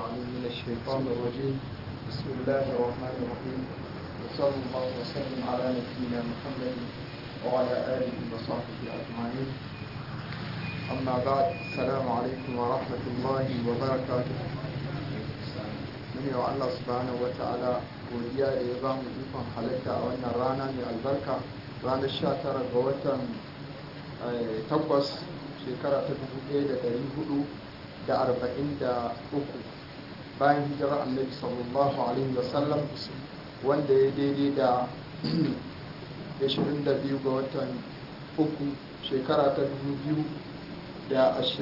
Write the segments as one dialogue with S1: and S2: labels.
S1: العليم من الشيطان الرجيم بسم الله الرحمن الرحيم وصلى الله وسلم على نبينا محمد وعلى آله وصحبه أجمعين أما بعد السلام عليكم ورحمة الله وبركاته من يو الله سبحانه وتعالى godiya da ya bamu ikon halitta a wannan rana mai albarka ranar 19 ga watan takwas shekara ta 1443 bayan hijirar annabi sallallahu alaihi wasallam wanda ya daidai da 22 ga watan uku shekara ta 2022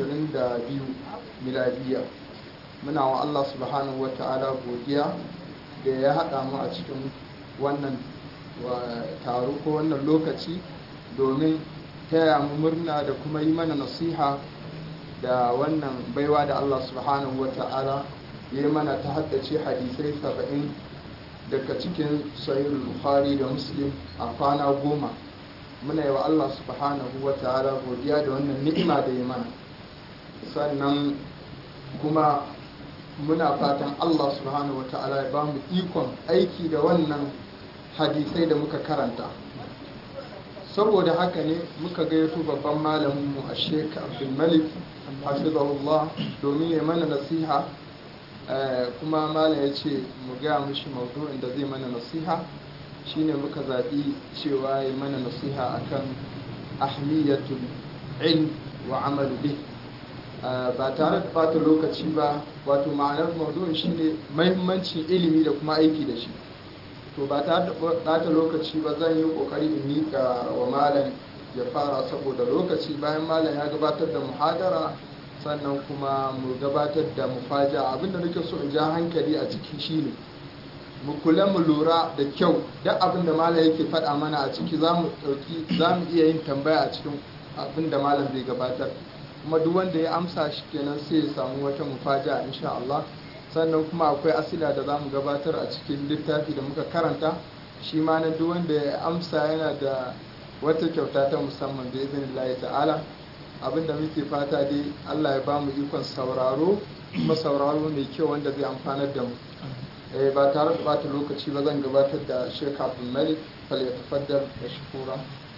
S1: miladiya muna wa Allah subhanahu wa ta'ala godiya da ya haɗa mu a cikin wannan taro ko wannan lokaci domin taya mu murna da kuma yi mana nasiha da wannan baiwa da Allah subhanahu wa ta'ala ya yi mana ta haddace hadisai saba'in daga cikin sahihul bukhari da muslim a kwana goma muna yi wa Allah subhanahu wa ta'ala godiya da wannan ni'ima da ya mana sannan kuma muna fatan Allah subhanahu wa ta'ala ya ba mu ikon aiki da wannan hadisai da muka karanta saboda haka ne muka gayyato babban malaminmu a sheik abdulmalik hafizahullah domin ya mana nasiha kuma malam ya ce mu gaya mishi maudu'in da zai mana nasiha shine muka zaɓi cewa ya mana nasiha akan ahmiyatul ilm wa amalu bih ba tare da bata lokaci ba wato ma'anar maudu'in shine mahimmancin ilimi da kuma aiki da shi to ba tare da bata lokaci ba zan yi kokari in mika wa malam ya fara saboda lokaci bayan malam ya gabatar da muhadara sannan kuma mu gabatar da mufaja abinda nake so in ja hankali a ciki shine mu kula mu lura da kyau duk abinda malam yake faɗa mana a ciki za mu iya yin tambaya a cikin abinda malam zai gabatar kuma duk wanda ya amsa shi kenan sai ya samu wata mufaja insha Allah sannan kuma akwai asila da za mu gabatar a cikin littafi da muka karanta shi ma na duk wanda ya amsa yana da wata kyauta ta musamman da izinin Allah ta'ala abinda muke fata dai Allah ya ba mu ikon sauraro kuma sauraro mai kyau wanda zai amfanar da mu ba tare da bata lokaci ba zan gabatar da Sheikh Abdul Malik fal yatafaddal mashkura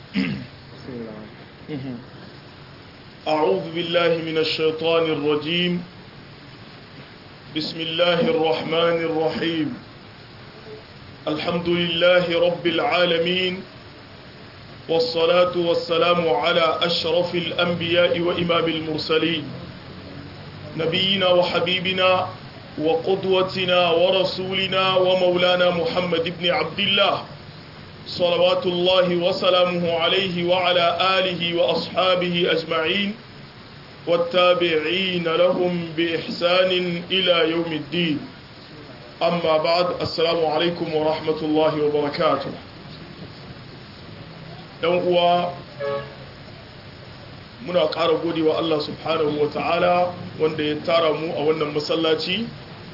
S2: أعوذ بالله من الشيطان الرجيم بسم الله الرحمن الرحيم الحمد لله رب العالمين والصلاة والسلام على أشرف الأنبياء وإمام المرسلين نبينا وحبيبنا وقدوتنا ورسولنا ومولانا محمد بن عبد الله صلوات الله وسلامه عليه وعلى آله وأصحابه أجمعين والتابعين لهم بإحسان إلى يوم الدين أما بعد السلام عليكم ورحمة الله وبركاته uwa muna ƙara gode wa Allah subhanahu wa ta'ala wanda ya tara mu a wannan masallaci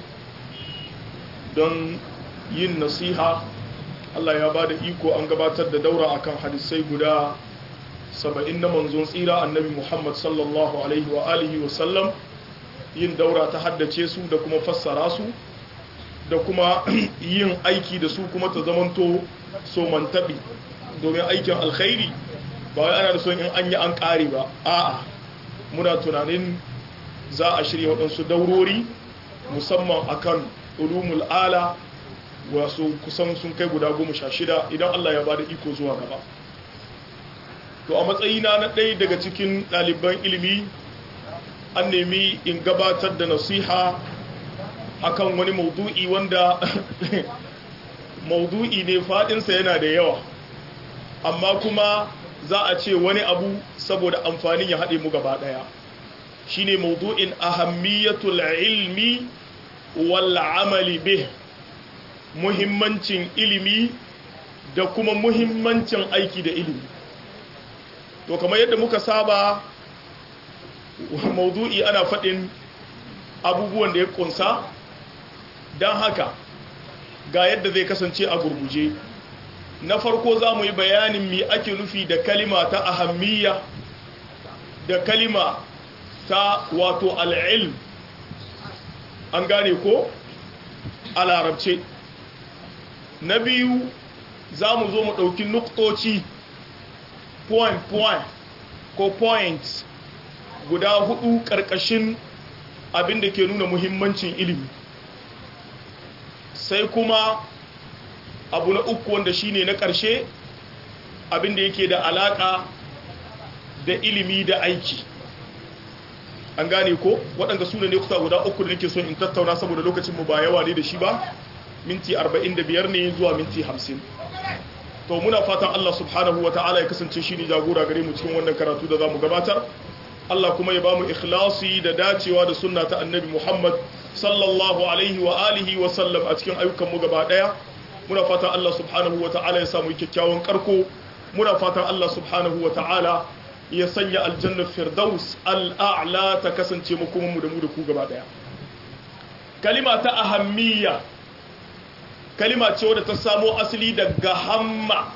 S2: don yin nasiha Allah ya ba da iko an gabatar da daura akan hadisai guda saba'in na manzon tsira annabi Muhammad sallallahu alaihi wa alihi wa sallam yin daura ta haddace su da kuma fassara su da kuma yin aiki da su kuma ta zamanto so mantabi domin aikin alkhairi ba wai ana da son in an yi an ƙare ba a'a muna tunanin za a shirya waɗansu daurori musamman akan ulumul ala wasu kusan sun kai guda goma sha shida idan Allah ya bada iko zuwa gaba to a matsayina na ɗaya daga cikin ɗaliban ilimi an nemi in gabatar da nasiha akan wani maudu'i wanda maudu'i ne faɗinsa yana da yawa amma kuma za a ce wani abu saboda amfanin ya haɗe mu gaba ɗaya shine maudu'in ahammiyatul ilmi wal amali bih muhimmancin ilimi da kuma muhimmancin aiki da ilimi to kamar yadda muka saba maudu'i ana faɗin abubuwan da ya kunsa don haka ga yadda zai kasance a gurguje na farko za mu yi bayanin mi ake nufi da kalima ta ahammiya da kalima ta wato al'ilm an gane ko a larabce na biyu za mu zo mu ɗauki nuktoci point point ko point guda hudu ƙarƙashin abin da ke nuna muhimmancin ilimi sai kuma abu na uku wanda shine na ƙarshe abin da yake da alaƙa da ilimi da aiki an gane ko waɗanda su ne kusa guda uku da nake so in tattauna saboda lokacin mu ba yawa ne da shi ba minti 45 ne zuwa minti 50 to muna fatan Allah subhanahu wa ta'ala ya kasance shi ne jagora gare mu cikin wannan karatu da za mu gabatar Allah kuma ya ba mu ikhlasi da dacewa da sunna ta annabi Muhammad sallallahu alaihi wa alihi wa sallam a cikin ayyukan mu gaba daya muna fatan Allah subhanahu wa ta'ala ya samu kyakkyawan karko muna fatan Allah subhanahu wa ta'ala ya sanya aljanna firdaus al'a'la ta kasance mu kuma mu da mu da ku gaba daya kalima ta ahammiya kalima ce wadda ta samo asali daga hamma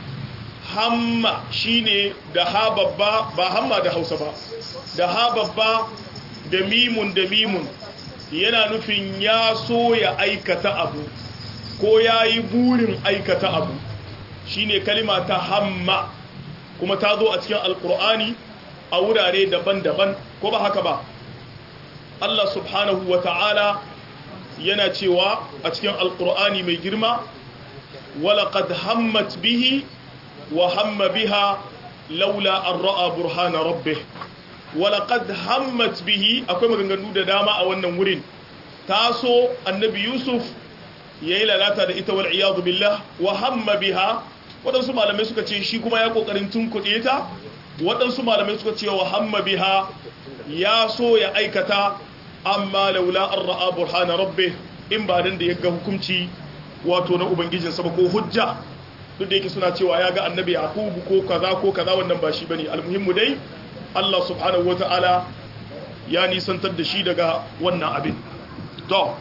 S2: hamma shine da ha babba ba hamma da hausa ba da ha babba da mimun da mimun yana nufin ya so ya aikata abu ko ya yi burin aikata abu shine kalima ta hamma kuma ta zo a cikin alkur'ani a wurare daban-daban ko ba haka ba Allah subhanahu wa ta'ala yana cewa a cikin alkur'ani mai girma walaƙad hammat bihi wa hamma biha laula an ra'a burhana rabbih walaƙad hammat bihi akwai maganganu da dama a wannan wurin taso annabi yusuf ya yi lalata da ita wal iyadu billah wa hamma biha waɗansu malamai suka ce shi kuma ya ƙoƙarin tunkuɗe ta waɗansu malamai suka ce wa hamma biha ya so ya aikata amma laula an ra'a burhana rabbe in ba dan da ya ga hukunci wato na ubangijinsa ba ko hujja duk da yake suna cewa ya ga annabi yakubu ko kaza ko kaza wannan ba shi bane almuhimmu dai Allah subhanahu wata'ala ya nisantar da shi daga wannan abin to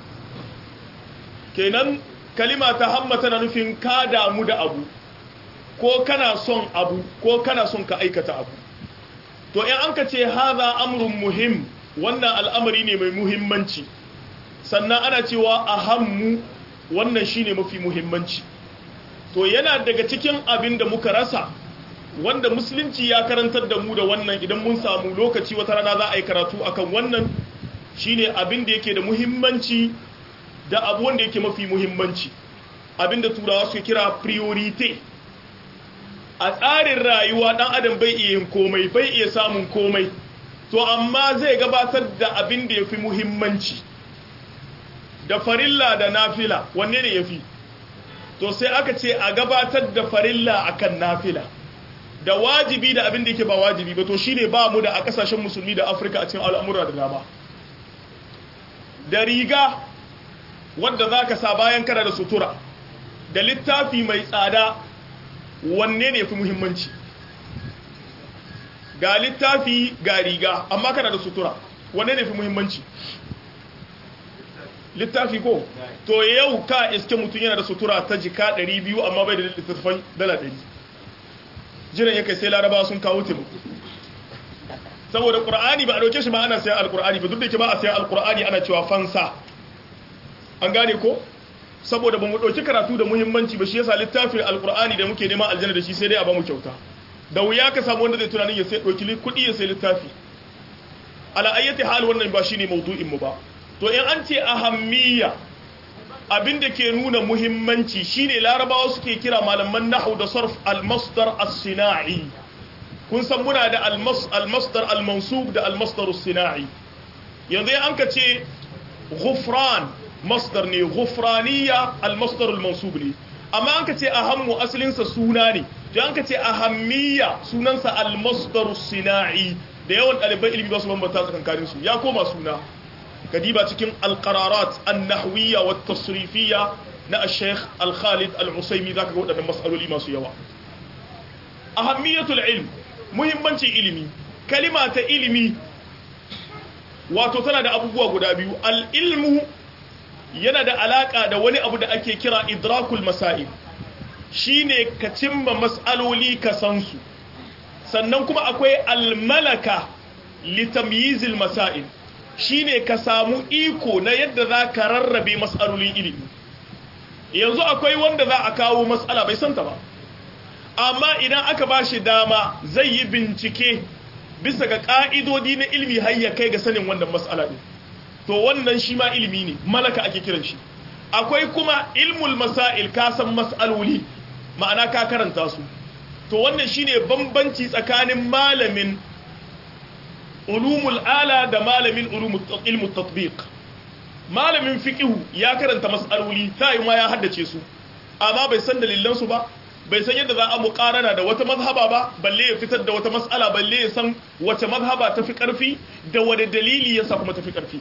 S2: kenan kalima ta hamma tana nufin ka damu da abu ko kana son abu ko kana son ka aikata abu to in an ka ce haza amrun muhim wannan al'amari ne mai muhimmanci sannan ana cewa ahammu wannan shine mafi muhimmanci to yana daga cikin abin da muka rasa wanda musulunci ya karantar da mu da wannan idan mun samu lokaci wata rana za a yi karatu akan wannan shine abin da yake da muhimmanci da abu wanda yake mafi muhimmanci abin da turawa suke kira priority a tsarin rayuwa dan adam bai iya yin komai bai iya samun komai to amma zai gabatar da abin da ya fi muhimmanci da farilla da nafila wanne ne ya fi to sai aka ce a gabatar da farilla akan nafila da wajibi da abin da yake ba wajibi ba to shine ba mu da a kasashen musulmi da afirka a cikin al'amura da dama da riga wadda za ka sa bayan kana da sutura da littafi mai tsada wanne ne fi muhimmanci ga littafi ga riga amma kana da sutura wanne ne fi muhimmanci littafi ko to yau ka iske mutum yana da sutura ta jika 200 amma bai da littattafai dala 100 jiran yake sai laraba sun kawo taimako saboda qur'ani ba a dauke shi ma ana sayan alqur'ani ba duk da ke ba a sayan alqur'ani ana cewa fansa an gane ko saboda ba mu dauki karatu da muhimmanci ba shi yasa littafin alqur'ani da muke neman aljanna da shi sai dai a ba mu kyauta da wuya ka samu wanda zai tunanin ya sai dauki kuɗi ya sai littafi ala ayyati hal wannan ba shine maudu'in mu ba to in an ce ahammiya abin da ke nuna muhimmanci shine larabawa suke kira malaman nahwu da sarf al-masdar as-sina'i kun san muna da al-masdar al-mansub da al-masdar as-sina'i yanzu an ka ce ghufran masdar ne ghufraniya al-masdar al-mansub ne amma an ka ce ahammu asalin sa suna ne to an ka ce ahammiya sunansa al-masdar as-sina'i da yawan ɗaliban ilimi ba su bambanta tsakankanin su ya koma suna kadiba cikin alqararat an-nahwiyya wa tasrifiyya na al-sheikh al-khalid al-usaymi zaka ga waɗannan mas'aloli masu yawa ahammiyatul ilm muhimmancin ilimi kalima ta ilimi wato tana da abubuwa guda biyu al-ilmu yana da alaka da wani abu da ake kira idrakul masail shine ka cimma mas'aloli ka san su sannan kuma akwai al-malaka litamyizil masail shine ka samu iko na yadda za ka rarrabe mas'alolin ilimi yanzu akwai wanda za a kawo mas'ala bai santa ba amma idan aka ba shi dama zai yi bincike bisa ga ƙa'idodi na ilimi har ya kai ga sanin wannan mas'ala ne to wannan shi ma ilimi ne malaka ake kiran shi akwai kuma ilmul masail ka san mas'aloli ma'ana ka karanta su to wannan shine bambanci tsakanin malamin ulumul ala da malamin ilmul tatbiq malamin fiqhu ya karanta mas'aloli sai ma ya haddace su amma bai san dalilan su ba bai san yadda za a muqarana da wata mazhaba ba balle ya fitar da wata mas'ala balle ya san wace mazhaba tafi karfi da wani dalili yasa kuma tafi karfi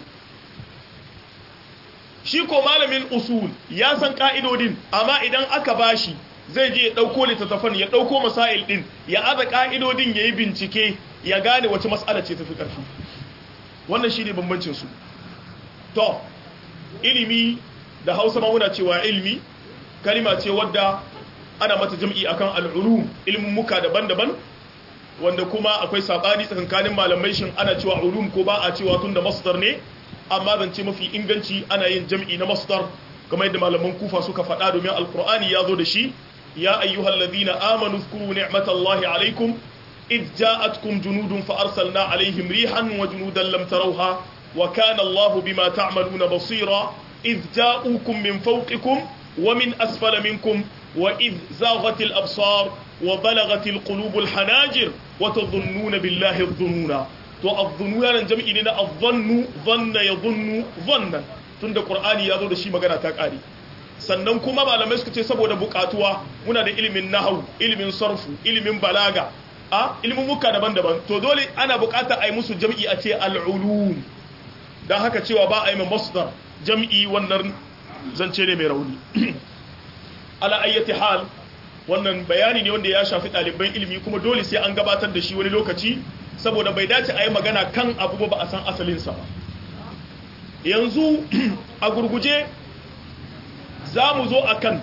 S2: shi ko malamin usul ya san ka'idodin amma idan aka bashi zai je ya ɗauko littattafan ya ɗauko masail ɗin ya aza ƙa'idodin ya yi bincike ya gane wace matsala ce tafi ƙarfi wannan shi ne bambancinsu to ilimi da hausa ma muna cewa ilimi kalima ce wadda ana mata jam'i akan al'ulum muka daban-daban wanda kuma akwai saɓani tsakankanin malamai shin ana cewa ulum ko ba a cewa tun da masdar ne amma zance mafi inganci ana yin jam'i na masdar kamar yadda malaman kufa suka faɗa domin alkur'ani ya zo da shi ya ayyuhal ladina amanu zkuru ni'matallahi alaikum id ja'atkum junudun fa arsalna alaihim rihan wa junudan lam tarawha wa kana Allahu bima ta'maluna basira id ja'ukum min fawqikum wa min asfala minkum wa id zaghatil absar wa balagatil qulubul hanajir wa tadhunnuna billahi adh-dhununa to adh-dhununa nan jam'i ne na adh-dhannu dhanna yadhunnu dhannan tunda qur'ani ya zo da shi magana ta kare sannan kuma malamai suka ce saboda bukatuwa muna da ilimin nahwu ilimin sarfu ilimin balaga a ilimin muka daban-daban to dole ana bukata a yi musu jam'i a ce al'ulum don haka cewa ba a yi masdar jam'i wannan zance ne mai rauni ala ayyati hal wannan bayani ne wanda ya shafi ɗaliban ilimi kuma dole sai an gabatar da shi wani lokaci saboda bai dace a yi magana kan abu ba a san asalinsa ba yanzu a gurguje za mu zo a kan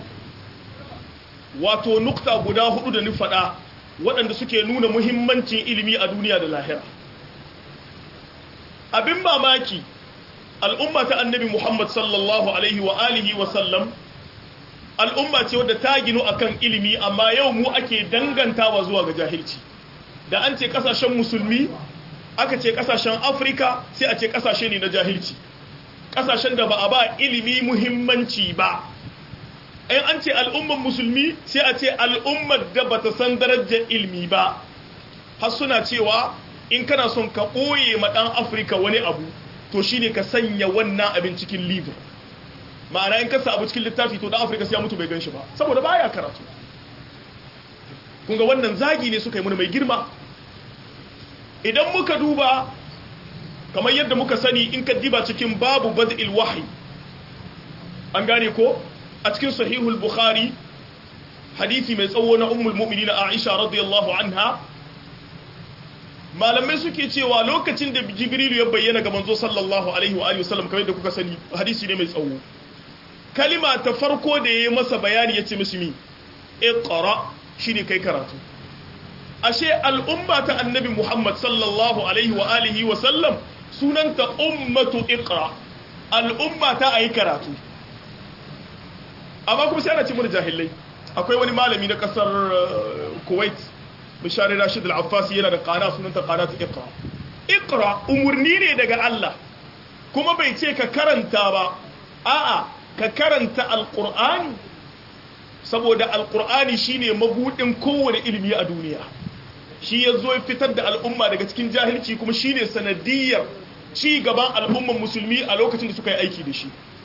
S2: wato nukta guda hudu da faɗa waɗanda suke nuna muhimmancin ilimi a duniya da lahira abin mamaki al'umma ta annabi muhammad sallallahu alaihi wa alihi wa sallam al'umma ce wadda ta ginu akan ilimi amma yau mu ake dangantawa zuwa ga jahilci da an ce kasashen musulmi aka ce kasashen afirka sai a ce kasashe ne na jahilci kasashen da ba a ba ilimi muhimmanci ba in an ce al'ummar musulmi sai a ce al'ummar da ba ta san darajar ilimi ba har suna cewa in kana son ka ɓoye ma ɗan afirka wani abu to shine ka sanya wannan abin cikin liver ma'ana in kasa abu cikin littafi to ɗan afirka sai ya mutu bai gan shi ba saboda baya karatu kunga wannan zagi ne suka yi mana mai girma idan muka duba kamar yadda muka sani in ka diba cikin babu bad'il wahyi an gane ko a cikin sahihul bukhari hadisi mai tsawo na ummul mu'minin aisha radiyallahu anha malamai suke cewa lokacin da jibrilu ya bayyana ga manzo sallallahu alaihi wa alihi wasallam kamar yadda kuka sani hadisi ne mai tsawo kalima ta farko da yayi masa bayani yace mishi mi iqra shine kai karatu ashe al'umma ta annabi muhammad sallallahu alaihi wa alihi wa sallam sunanta ummatu iqra al'umma ta ayi karatu amma kuma sai ana ce mun jahilai akwai wani malami na kasar kuwait bishari rashid al-affasi yana da qana sunanta qanatu iqra iqra umurni ne daga Allah kuma bai ce ka karanta ba a'a ka karanta alqur'ani saboda alqur'ani shine mabudin kowane ilimi a duniya shi ya zo fitar da al'umma daga cikin jahilci kuma shine sanadiyar ci gaban al'umman musulmi a lokacin da suka yi aiki da shi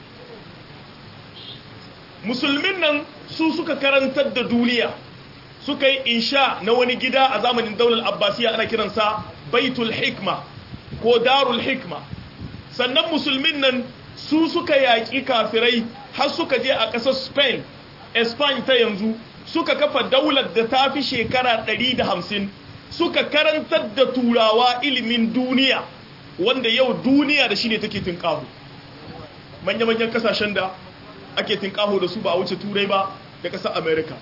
S2: musulmin nan su suka karantar da duniya suka yi insha na wani gida a zamanin daular abbasiya ana kiransa baitul hikma ko darul hikma sannan musulmin nan su suka yaƙi kafirai har suka je a ƙasar spain spain ta yanzu suka kafa daular da ta fi shekara 150 suka karantar da turawa ilimin duniya wanda yau duniya da shi ne take tinkahu manya-manyan kasashen da ake tinkahu da su ba a wuce turai ba da ƙasar america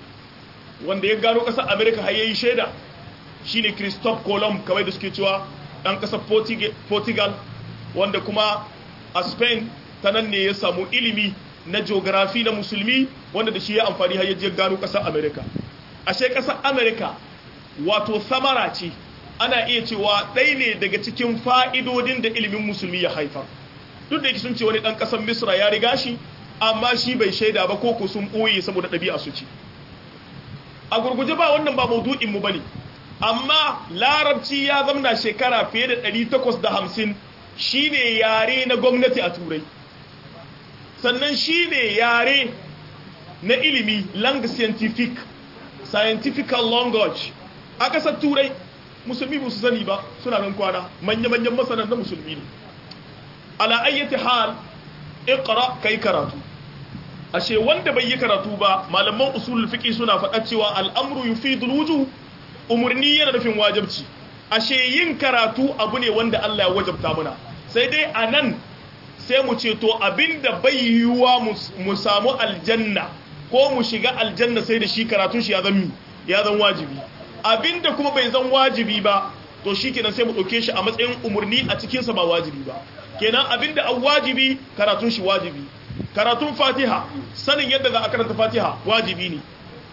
S2: wanda ya gano ƙasar america har yayi shaida shine christophe colomb kawai da suke cewa ɗan ƙasar portugal wanda kuma a spain ta nan ne ya samu ilimi na geography na musulmi wanda da shi ya amfani har yaje gano ƙasar america ashe ƙasar america wato samara ce ana iya cewa ɗaya ne daga cikin fa'idodin da ilimin musulmi ya haifar duk da yake sun ce wani ɗan ƙasar misra ya riga shi amma shi bai shaida ba ko sun ɓoye saboda ɗabi'a su ce a gurguje ba wannan ba maudu'in mu bane amma larabci ya zamna shekara fiye da 850 shine yare na gwamnati a turai sannan shine yare na ilimi lang scientific scientifical language a ƙasar turai musulmi ba su sani ba suna nan kwana manya-manyan masanan na musulmi ne ala ayyati hal iqra kai karatu ashe wanda bai yi karatu ba malaman usulul fiqi suna faɗa cewa al'amru yufidul wujuh umurni yana nufin wajibci ashe yin karatu abu ne wanda Allah ya wajabta muna sai dai anan sai mu ce to abinda bai yiwuwa mu samu aljanna ko mu shiga aljanna sai da shi karatun shi ya zan ya zan wajibi abinda kuma bai zan wajibi ba to shikenan sai mu dauke shi a matsayin umurni a cikin sa ba wajibi ba kenan abinda an wajibi karatun shi wajibi karatun fatiha sanin yadda za a karanta fatiha wajibi ne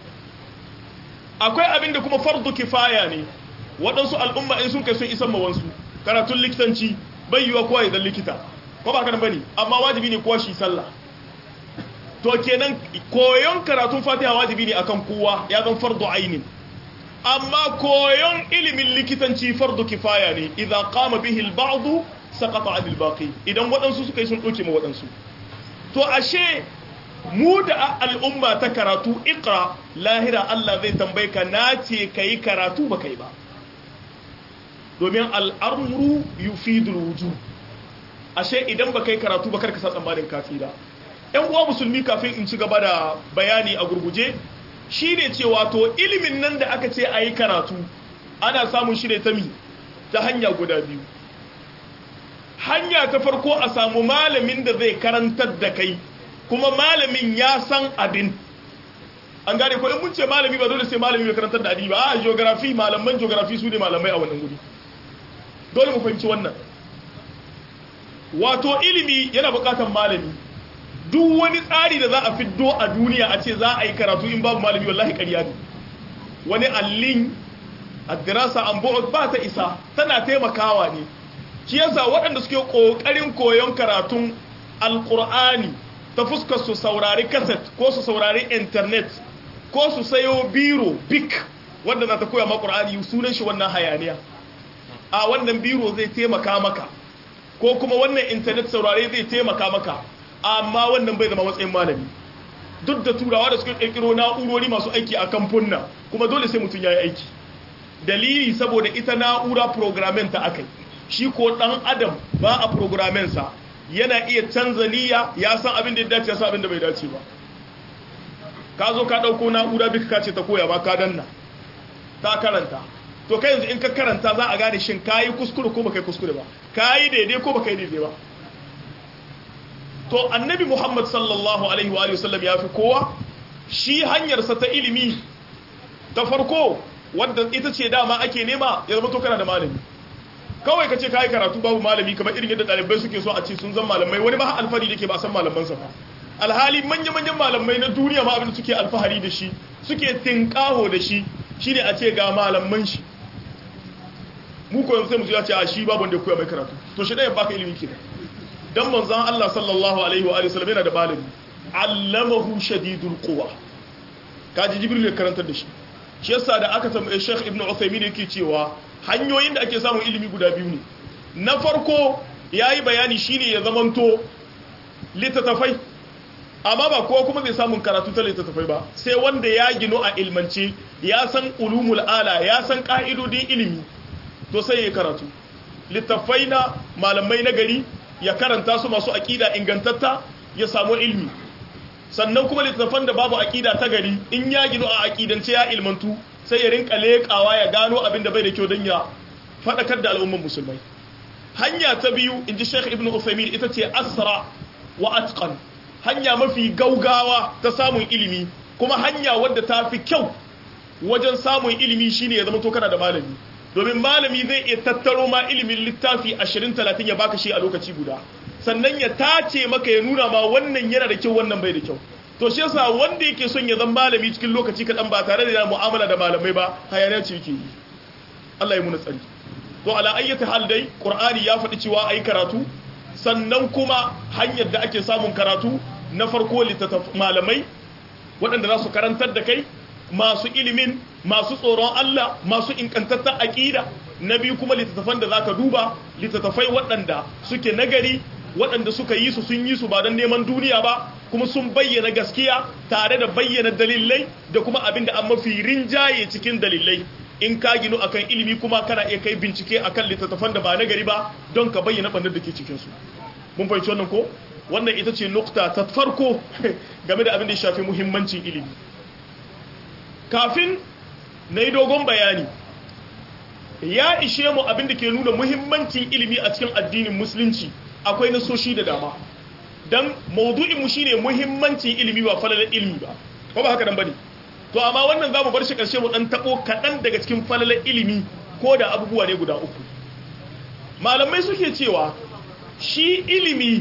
S2: akwai abin da kuma fardu kifaya ne waɗansu al'umma in sun kai sun isan mawansu karatun likitanci bai yiwa kowa ya likita ko ba kanan bane amma wajibi ne kowa shi sallah to kenan koyon karatun fatiha wajibi ne akan kowa ya zan fardu ainin amma koyon ilimin likitanci fardu kifaya ne idan qama bihi al-ba'd saqata 'anil baqi idan waɗansu suka yi sun ɗauke ma waɗansu to ashe mu da al'umma ta karatu ikra lahira Allah zai tambaye ka na ce ka yi karatu ba kai ba domin al'amuru yufidul wuju ashe idan ba kai karatu ba karka sa tsammanin kafira ‘yan uwa musulmi kafin in ci gaba da bayani a gurguje shi ne cewa to ilimin nan da aka ce a yi karatu ana samun shi ne ta mi ta hanya guda biyu hanya ta farko a samu malamin da zai karantar da kai kuma malamin ya san abin an gane ko in mun ce malami ba dole sai malami mai karantar da addini ba a geography malaman geography su ne malamai a wannan guri dole mu fahimci wannan wato ilimi yana bukatar malami duk wani tsari da za a fiddo a duniya a ce za a yi karatu in babu malami wallahi ƙarya ne wani allin addirasa an ba ta isa tana taimakawa ne shi yasa waɗanda suke ƙoƙarin koyon karatun alƙur'ani ta fuskar su saurari kaset ko su saurari intanet ko su sayo biro bik wanda na ta koya ma ƙur'ani sunan shi wannan hayaniya a wannan biro zai taimaka maka ko kuma wannan intanet saurare zai taimaka maka amma wannan bai zama matsayin malami duk da turawa da suka ƙirƙiro na'urori masu aiki a kamfunna kuma dole sai mutum ya yi aiki dalili saboda ita na'ura programming ta akai shi ko dan adam ba a programming sa yana iya canza niyya ya san abin da ya dace ya san abin da bai dace ba ka zo ka dauko na'ura bika ka ce ta koya ba ka danna ta karanta to kai yanzu in ka karanta za a gane shin kayi kuskure ko baka yi kuskure ba kayi daidai ko baka yi daidai ba to annabi muhammad sallallahu alaihi wa sallam ya fi kowa shi hanyarsa ta ilimi ta farko wadda ita ce dama ake nema ya zama to kana da malami kawai ka ce ka yi karatu babu malami kamar irin yadda ɗalibai suke so a ce sun zan malamai wani ba alfahari da ke ba san malamansa ba alhali manya-manyan malamai na duniya ma abin da suke alfahari da shi suke tinkaho da shi shine a ce ga malaman shi mu ko yanzu sai mu ya ce a shi babu wanda ya koya mai karatu to shi ɗaya baka ilimi kenan dan manzon Allah sallallahu alaihi wa alihi wasallam yana da malami allamahu shadidul quwa kaji jibril ya karantar da shi shi yasa da aka tambaye Sheikh Ibn Uthaymeen yake cewa hanyoyin da ake samun ilimi guda biyu ne na farko yayi bayani shine ya zamanto littattafai amma ba kowa kuma zai samun karatu ta littattafai ba sai wanda ya gino a ilmance ya san ulumul ala ya san ka'idodin ilimi to sai ya karatu littattafai na malamai na gari ya karanta su masu aƙida ingantatta ya samu ilmi sannan kuma littattafan da babu aƙida ta gari in ya gino a aƙidance ya ilmantu sai ya rinka leƙawa ya gano abin da bai da kyau don ya faɗakar da al'umman musulmai hanya ta biyu in ji sheikh ibn Uthaymeen ita ce asra wa atqan hanya mafi gaugawa ta samun ilimi kuma hanya wadda ta fi kyau wajen samun ilimi shine ya zama to kana da malami domin malami zai iya tattaro ma ilimin littafi 20-30 ya baka shi a lokaci guda sannan ya tace maka ya nuna ma wannan yana da kyau wannan bai da kyau to shi yasa wanda yake son ya zama malami cikin lokaci kaɗan ba tare da yana mu'amala da malamai ba hayaniya ce yake yi Allah ya muna tsari to ala ayyata hal dai qur'ani ya faɗi cewa ayi karatu sannan kuma hanyar da ake samun karatu na farko littattaf malamai waɗanda za su karantar da kai masu ilimin masu tsoron Allah masu inkantattar aƙida na biyu kuma littattafan da zaka duba littattafai waɗanda suke nagari waɗanda suka yi su sun yi su ba don neman duniya ba kuma sun bayyana gaskiya tare da bayyana dalilai da kuma abin da an mafi rinjaye cikin dalilai in ka ginu akan ilimi kuma kana iya kai bincike akan littattafan da ba nagari ba don ka bayyana ɓannar da ke cikinsu mun fahimci wannan ko wannan ita ce nukta ta farko game da abin da ya shafi muhimmancin ilimi kafin na yi dogon bayani ya ishe mu abin da ke nuna muhimmancin ilimi a cikin addinin musulunci akwai nasoshi da dama don maudu'inmu shine muhimmancin ilimi ba falalar ilimi ba ko ba haka dan bane to amma wannan zamu bar shi karshe mu dan tabo kadan daga cikin falalar ilimi ko da abubuwa ne guda uku malamai suke cewa shi ilimi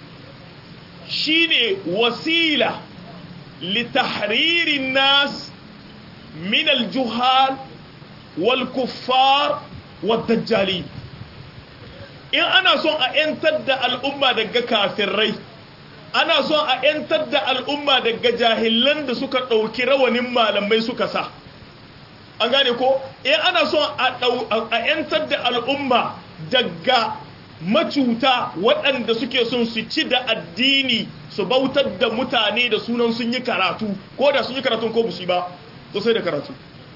S2: shine wasila litahririn nas min aljuhal wal kuffar wad dajjalin in ana son a ‘yantar da al'umma daga kafirai ana son a ‘yantar da al'umma daga jahilan da suka ɗauki rawanin malamai suka sa an gane ko in ana son a ‘yantar da al'umma daga macuta waɗanda suke son su ci da addini su bautar da mutane da sunan sun yi karatu ko da sun yi karatun ko busi ba to sai da karatu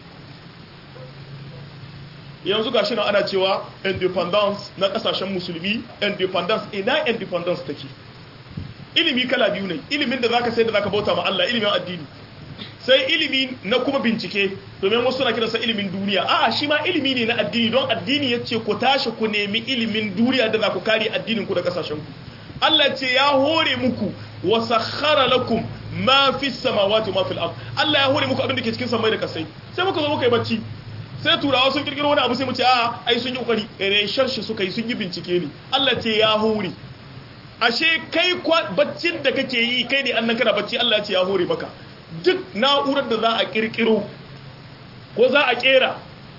S2: yanzu ga shi ana cewa independence na kasashen musulmi independence ina independence take ilimi kala biyu ne ilimin da zaka sai da zaka bauta ma Allah ilimin addini sai ilimi na kuma bincike domin wasu suna kiransa ilimin duniya a'a shi ma ilimi ne na addini don addini ya ce ku tashi ku nemi ilimin duniya da za ku kare addinin ku da kasashen ku Allah ce ya hore muku wa sakhara lakum ma fi samawati wa ma fil ard Allah ya hore muku abin da ke cikin samai da kasai sai muka zo muka yi bacci sai turawa sun kirkiro wani abu sai mu ce a ai sun yi kokari reshen shi suka yi sun yi bincike ne Allah ce ya hore ashe kai baccin da kake yi kai ne annan kana bacci Allah ce ya hore maka duk na'urar da za a kirkiro ko za a kera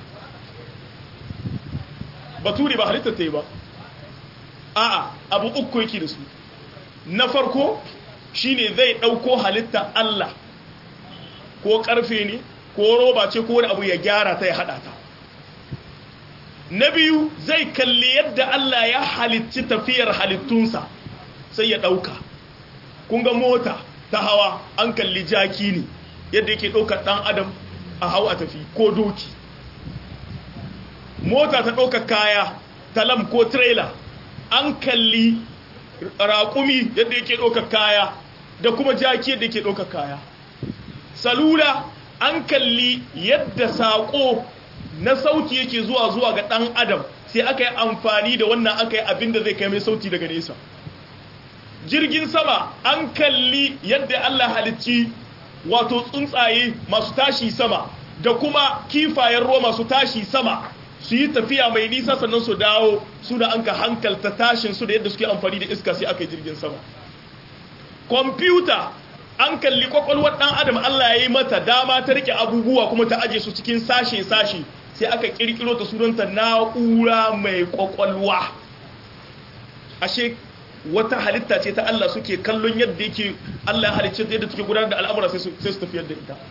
S2: bature ba halittar ta yi ba a'a abu uku yake da su na farko shine zai dauko halitta Allah ko karfe ne ko roba ce ko wani abu ya gyara ta ya hada ta na biyu zai kalli yadda Allah ya halicci tafiyar halittunsa sai ya dauka kun ga mota ta hawa an kalli jaki ne yadda yake daukar dan adam a hau a tafi ko doki mota ta daukar kaya talam ko trailer an kalli raƙumi yadda yake daukar kaya da kuma jaki yadda yake daukar kaya salula an kalli yadda saƙo na sauti yake zuwa zuwa ga ɗan adam sai aka yi amfani da wannan aka yi abin da zai kai mai sauti daga nesa jirgin sama an kalli yadda Allah halicci wato tsuntsaye masu tashi sama da kuma kifayen ruwa masu tashi sama su yi tafiya mai nisa sannan su dawo su da an ka hankalta tashin su da yadda suke amfani da iska sai aka yi jirgin sama kwamfuta an kalli kwakwalwar dan adam Allah ya yi mata dama ta rike abubuwa kuma ta aje su cikin sashe-sashe sai aka kirkiro ta sunanta na'ura mai kwakwalwa ashe wata halitta ce ta Allah suke kallon yadda yake Allah ya halicce yadda suke gudanar da al'amura sai su tafiyar da ita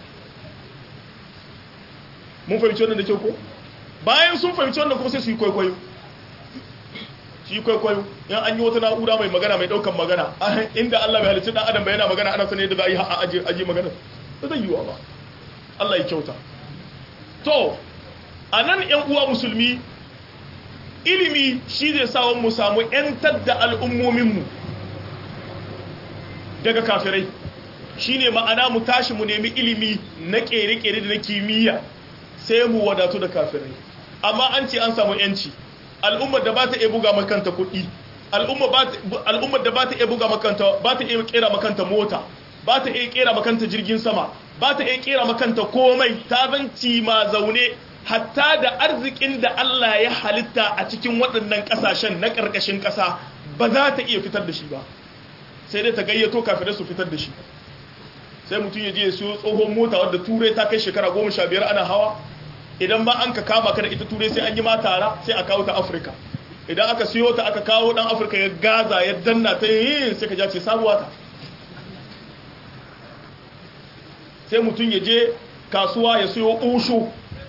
S2: mun fahimci wannan da kyau ko bayan sun fahimci wannan kuma sai su yi kwaikwayo shi kwaikwayo in an yi wata na'ura mai magana mai daukan magana inda Allah bai halicci dan adam ba yana magana ana sanin yadda za a yi a aje aje magana ba zai yiwa ba Allah ya kyauta to anan yan uwa musulmi ilimi shi zai sa mu samu yantar da al'ummomin mu daga kafirai shine ma'ana mu tashi mu nemi ilimi na kere-kere da na kimiyya sai mu wadatu da kafirai amma an ce an samu yanci al'ummar da ba ta iya buga makanta kuɗi al'ummar da ba ta iya buga makanta ba ta iya kera makanta mota ba ta iya kera makanta jirgin sama ba ta iya kera makanta komai ta zanci ma zaune hatta da arzikin da Allah ya halitta a cikin waɗannan ƙasashen na ƙarƙashin ƙasa ba za ta iya fitar da shi ba sai dai ta gayyato kafirai su fitar da shi sai mutum ya je ya siyo tsohon mota wadda turai ta kai shekara goma sha biyar ana hawa idan ba an ka kama ka da ita turai sai an yi ma tara sai a kawo ta afirka idan aka siyo ta aka kawo dan afirka ya gaza ya danna ta yi sai ka ja ce sabuwa ta sai mutum ya je kasuwa ya siyo ushu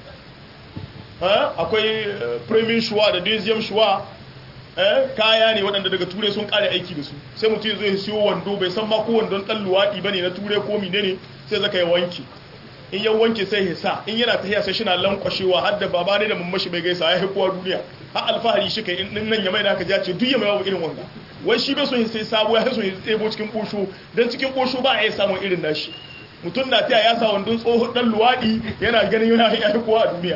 S2: akwai premium shuwa da deuxième shuwa kaya ne waɗanda daga turai sun ƙare aiki da su sai mutum ya zo ya siyo wando bai san ma ko wandon ɗan luwaɗi ba ne na turai ko mine ne sai zaka ya wanke in ya wanke sai ya sa in yana tafiya sai shi na lankwashewa har da baba ne da mammashi bai gaisa ya haikuwa duniya har alfahari shi kai in nan ya mai da aka jace duk ya mai babu irin wanga wai shi bai so ya sai sabo ya so ya tsebo cikin ɓosho don cikin ɓosho ba a iya samun irin nashi mutum na taya ya sa wandon tsohon ɗan luwaɗi yana ganin yana haikuwa a duniya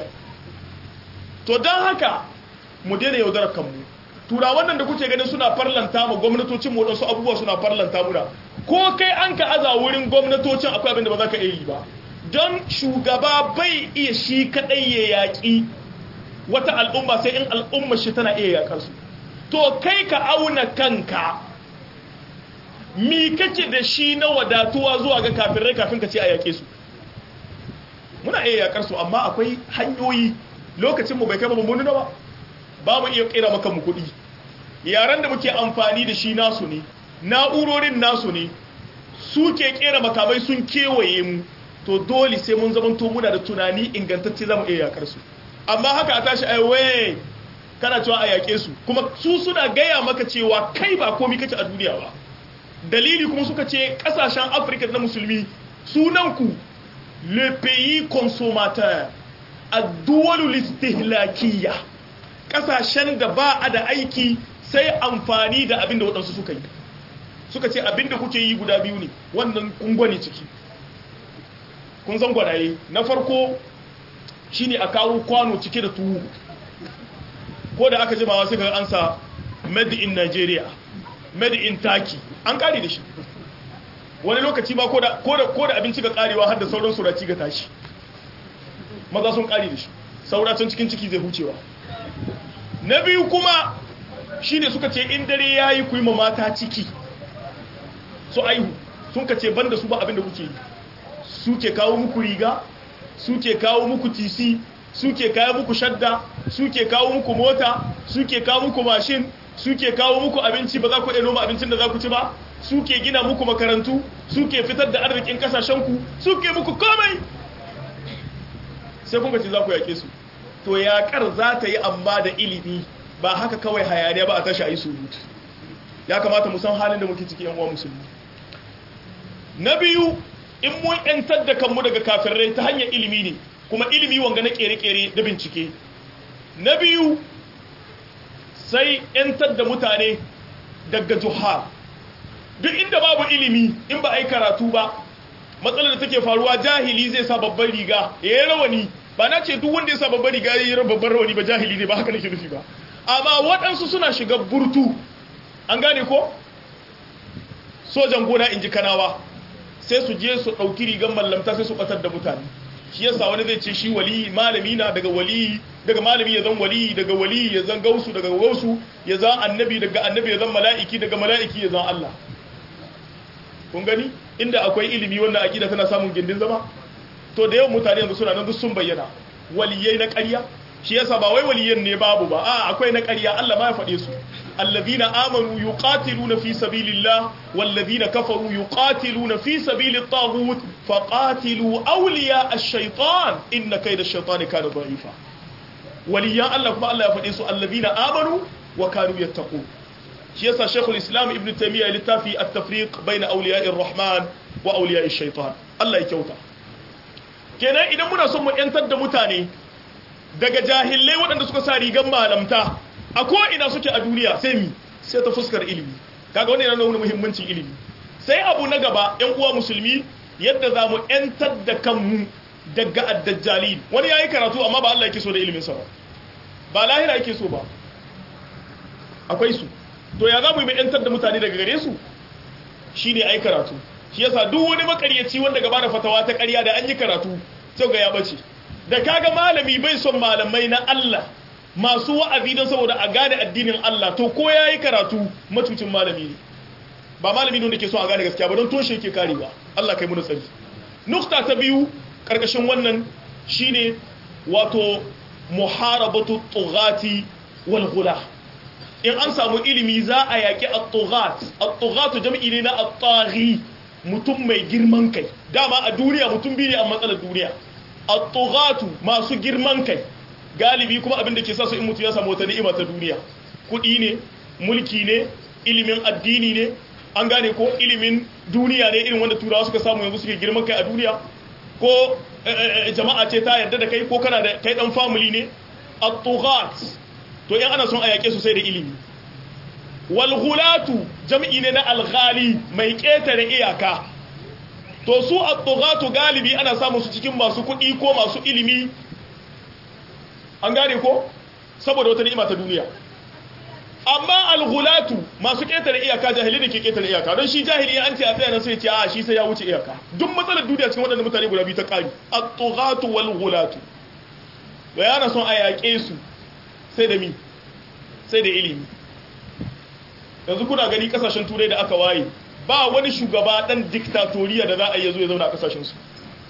S2: to don haka mu daina yaudarar kanmu tura wannan da kuke ganin suna farlanta mu gwamnatocin mu wadansu abubuwa suna farlanta muna ko kai an ka aza wurin gwamnatocin akwai abin da ba za ka iya yi ba don shugaba bai iya shi kadai ya yaƙi wata al'umma sai in al'umma shi tana iya yaƙar su to kai ka auna kanka mi kake da shi na wadatuwa zuwa ga kafirai kafin ka ce a yaƙe su muna iya yaƙar su amma akwai hanyoyi lokacin mu bai kai ba mun nuna ba ba mu iya kira maka mu kuɗi yaran da muke amfani da shi nasu ne na'urorin nasu ne su ke kera makamai sun kewaye mu to dole sai mun zamanto muna da tunani ingantacce za mu iya yakar su amma haka a tashi aiwaye kana cewa a yake su kuma su suna gaya maka cewa kai ba komi kake a duniya ba dalili kuma suka ce kasashen afirka na musulmi sunanku le pays consommateur addu'alul istihlakiyya kasashen da ba a da aiki sai amfani da abin da waɗansu suka yi suka ce abin da kuke yi guda biyu ne wannan kungwani ciki kun san gwanaye na farko shine a kawo kwano cike da tuwo ko da aka jimawa suka ansa made in nigeria made in turkey an kare da shi wani lokaci ma ko da abinci ga karewa har da sauran suraci ga tashi maza sun kare da shi sauracin cikin ciki zai hucewa na biyu kuma shi ne suka ce in dare ya yi kuyi mata ciki su aihu sun ka ce banda su ba abinda kuke yi suke kawo muku riga suke kawo muku tisi suke kawo muku shadda suke kawo muku mota suke kawo muku mashin suke kawo muku abinci ba za ku noma abincin da za ku ci ba suke gina muku makarantu suke fitar da arzikin kasashenku suke muku komai sai kun ce za ku yake su to yaƙar za ta yi amma da ilimi ba haka kawai hayaniya ba a tashi a yi surutu ya kamata mu san halin da muke ciki yan uwa musulmi na biyu in mun yantar da kanmu daga kafirai ta hanyar ilimi ne kuma ilimi wanga na kere-kere da bincike na biyu sai yantar da mutane daga juhar duk inda babu ilimi in ba a yi karatu ba matsalar da take faruwa jahili zai sa babban riga ya yi rawani ba na ce duk wanda ya sa babban riga ya yi babban rawani ba jahili ne ba haka nake nufi ba amma waɗansu suna shiga burtu an gane ko sojan gona in ji kanawa sai su je su ɗauki rigar mallamta sai su ɓatar da mutane shi yasa wani zai ce shi wali malami na daga wali daga malami ya zan wali daga wali ya zan gausu daga gausu ya zan annabi daga annabi ya zan mala'iki daga mala'iki ya zan Allah kun gani inda akwai ilimi wannan aqida tana samun gindin zama to da yawan mutane yanzu suna nan duk sun bayyana waliyai na ƙarya shi yasa ba wai waliyan ne babu ba a akwai na ƙarya Allah ma ya faɗe su allazina amanu yuqatiluna fi sabilillah wallazina kafaru yuqatiluna fi sabilit taghut faqatilu awliya ash-shaytan inna kayda ash-shaytani kana da'ifa waliyan Allah kuma Allah ya faɗe su allazina amanu wa kanu yattaqun shi yasa shaykhul islam ibn taymiyyah littafi at-tafriq bayna awliya'ir rahman wa awliya'ish shaytan Allah ya kyauta kenan idan muna son mu yantar da mutane daga jahillai waɗanda suka sa rigan malamta a ko'ina suke a duniya sai mi sai ta fuskar ilimi kaga wani yana nuna muhimmancin ilimi sai abu na gaba yan uwa musulmi yadda za mu ‘yantar da kanmu daga addajjali wani ya yi karatu amma ba Allah yake so da ilimin sa ba lahira yake so ba akwai su to ya za mu yi mai ‘yantar da mutane daga gare su shi ne ai karatu shi yasa duk wani makaryaci wanda gaba da fatawa ta ƙarya da an yi karatu sai ga ya bace da kaga malami bai son malamai na Allah masu wa'azi don saboda a gane addinin Allah to ko yayi karatu matucin malami ne ba malami ne wanda ke so a gane gaskiya ba don toshe yake karewa Allah kai mu da tsari nukta ta biyu karkashin wannan shine wato muharabatu tughati wal ghula in an samu ilimi za a yaki at-tughat at-tughat jam'i ne na at-taghi mutum mai girman kai dama a duniya mutum biyu ne a matsalar duniya at-tughatu masu girman kai galibi kuma abin da ke sa su in mutum ya samu wata ni'ima ta duniya kuɗi ne mulki ne ilimin addini ne an gane ko ilimin duniya ne irin wanda turawa suka samu yanzu suke girman kai a duniya ko jama'a ce ta yarda da kai ko kana da kai dan family ne at-tughat to in ana son a yake su sai da ilimi wal ghulatu jam'i ne na al-ghali mai ketare iyaka to su at-tughatu galibi ana samu su cikin masu kuɗi ko masu ilimi an gane ko saboda wata ni'ima ta duniya amma al-ghulatu masu ketare iyaka jahili da ke ketare iyaka don shi jahili an ce a tsaya nan sai ce a shi sai ya wuce iyaka duk matsalar duniya cikin waɗannan mutane guda biyu ta ƙari at-tughatu wal ghulatu bayana son a yaƙe su sai da mi sai da ilimi yanzu kuna gani kasashen turai da aka waye ba wani shugaba dan diktatoriya da za a yi zo ya zauna a kasashen su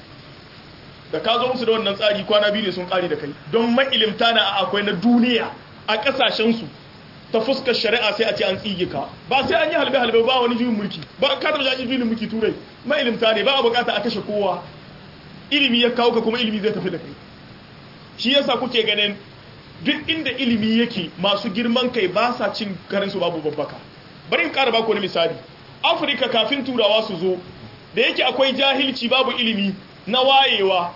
S2: da ka zo musu da wannan tsari kwana biyu ne sun kare da kai don ma'ilimta na akwai na duniya a kasashen su ta fuskar shari'a sai a ce an tsige ka ba sai an yi halbe halbe ba wani juyin mulki ba ka taɓa jaji juyin mulki turai ma'ilimta ne ba a bukata a kashe kowa ilimi ya kawo ka kuma ilimi zai tafi da kai shi yasa kuke ganin duk inda ilimi yake masu girman kai ba sa cin karinsu babu babbaka bari in ƙara baku wani misali afirka kafin turawa su zo da yake akwai jahilci babu ilimi na wayewa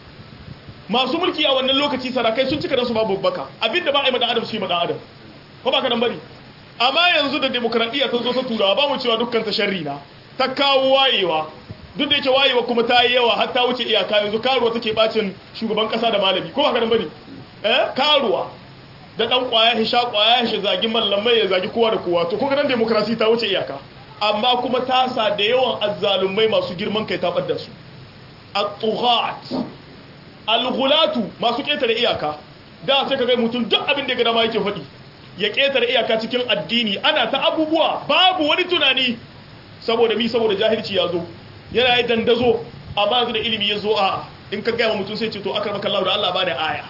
S2: masu mulki a wannan lokaci sarakai sun cika su babu babbaka abinda ba a yi madan adam su yi madan adam ko ba ka nan bari amma yanzu da demokradiyya ta zo ta turawa ba mu cewa dukkan ta sharri na ta kawo wayewa duk da yake wayewa kuma ta yi yawa har ta wuce iyaka yanzu karuwa take bacin shugaban kasa da malami ko ba ka nan bari eh karuwa da dan kwaya ya sha kwaya ya zagi mallamai ya zagi kowa da kowa to ko nan demokrasi ta wuce iyaka amma kuma ta sa da yawan azzalumai masu girman kai ta badda su at-tughat al-ghulatu masu ketare iyaka da sai ka ga mutum duk abin da ya ga dama yake faɗi ya ketare iyaka cikin addini ana ta abubuwa babu wani tunani saboda mi saboda jahilci ya zo yana yi dandazo amma yanzu da ilimi ya zo a in ka gaya mutum sai ce to akar maka Allah da Allah bani aya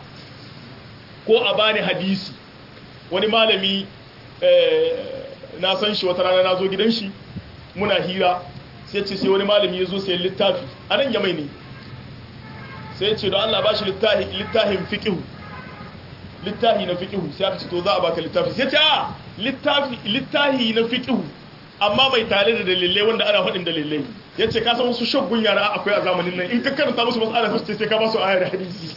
S2: ko a bani hadisi wani malami na san shi wata rana na zo gidan shi muna hira sai ce sai wani malami ya zo sayan littafi a nan yamai ne sai ce don Allah ba shi littafin fiƙihu littafi na fiƙihu sai aka ce to za a baka littafi sai ce a littafi na fiƙihu amma mai tare da dalilai wanda ana faɗin dalilai ya ce ka san wasu shaggun yara akwai a zamanin nan in ka karanta musu matsala sai sai ka ba su ayar hadisi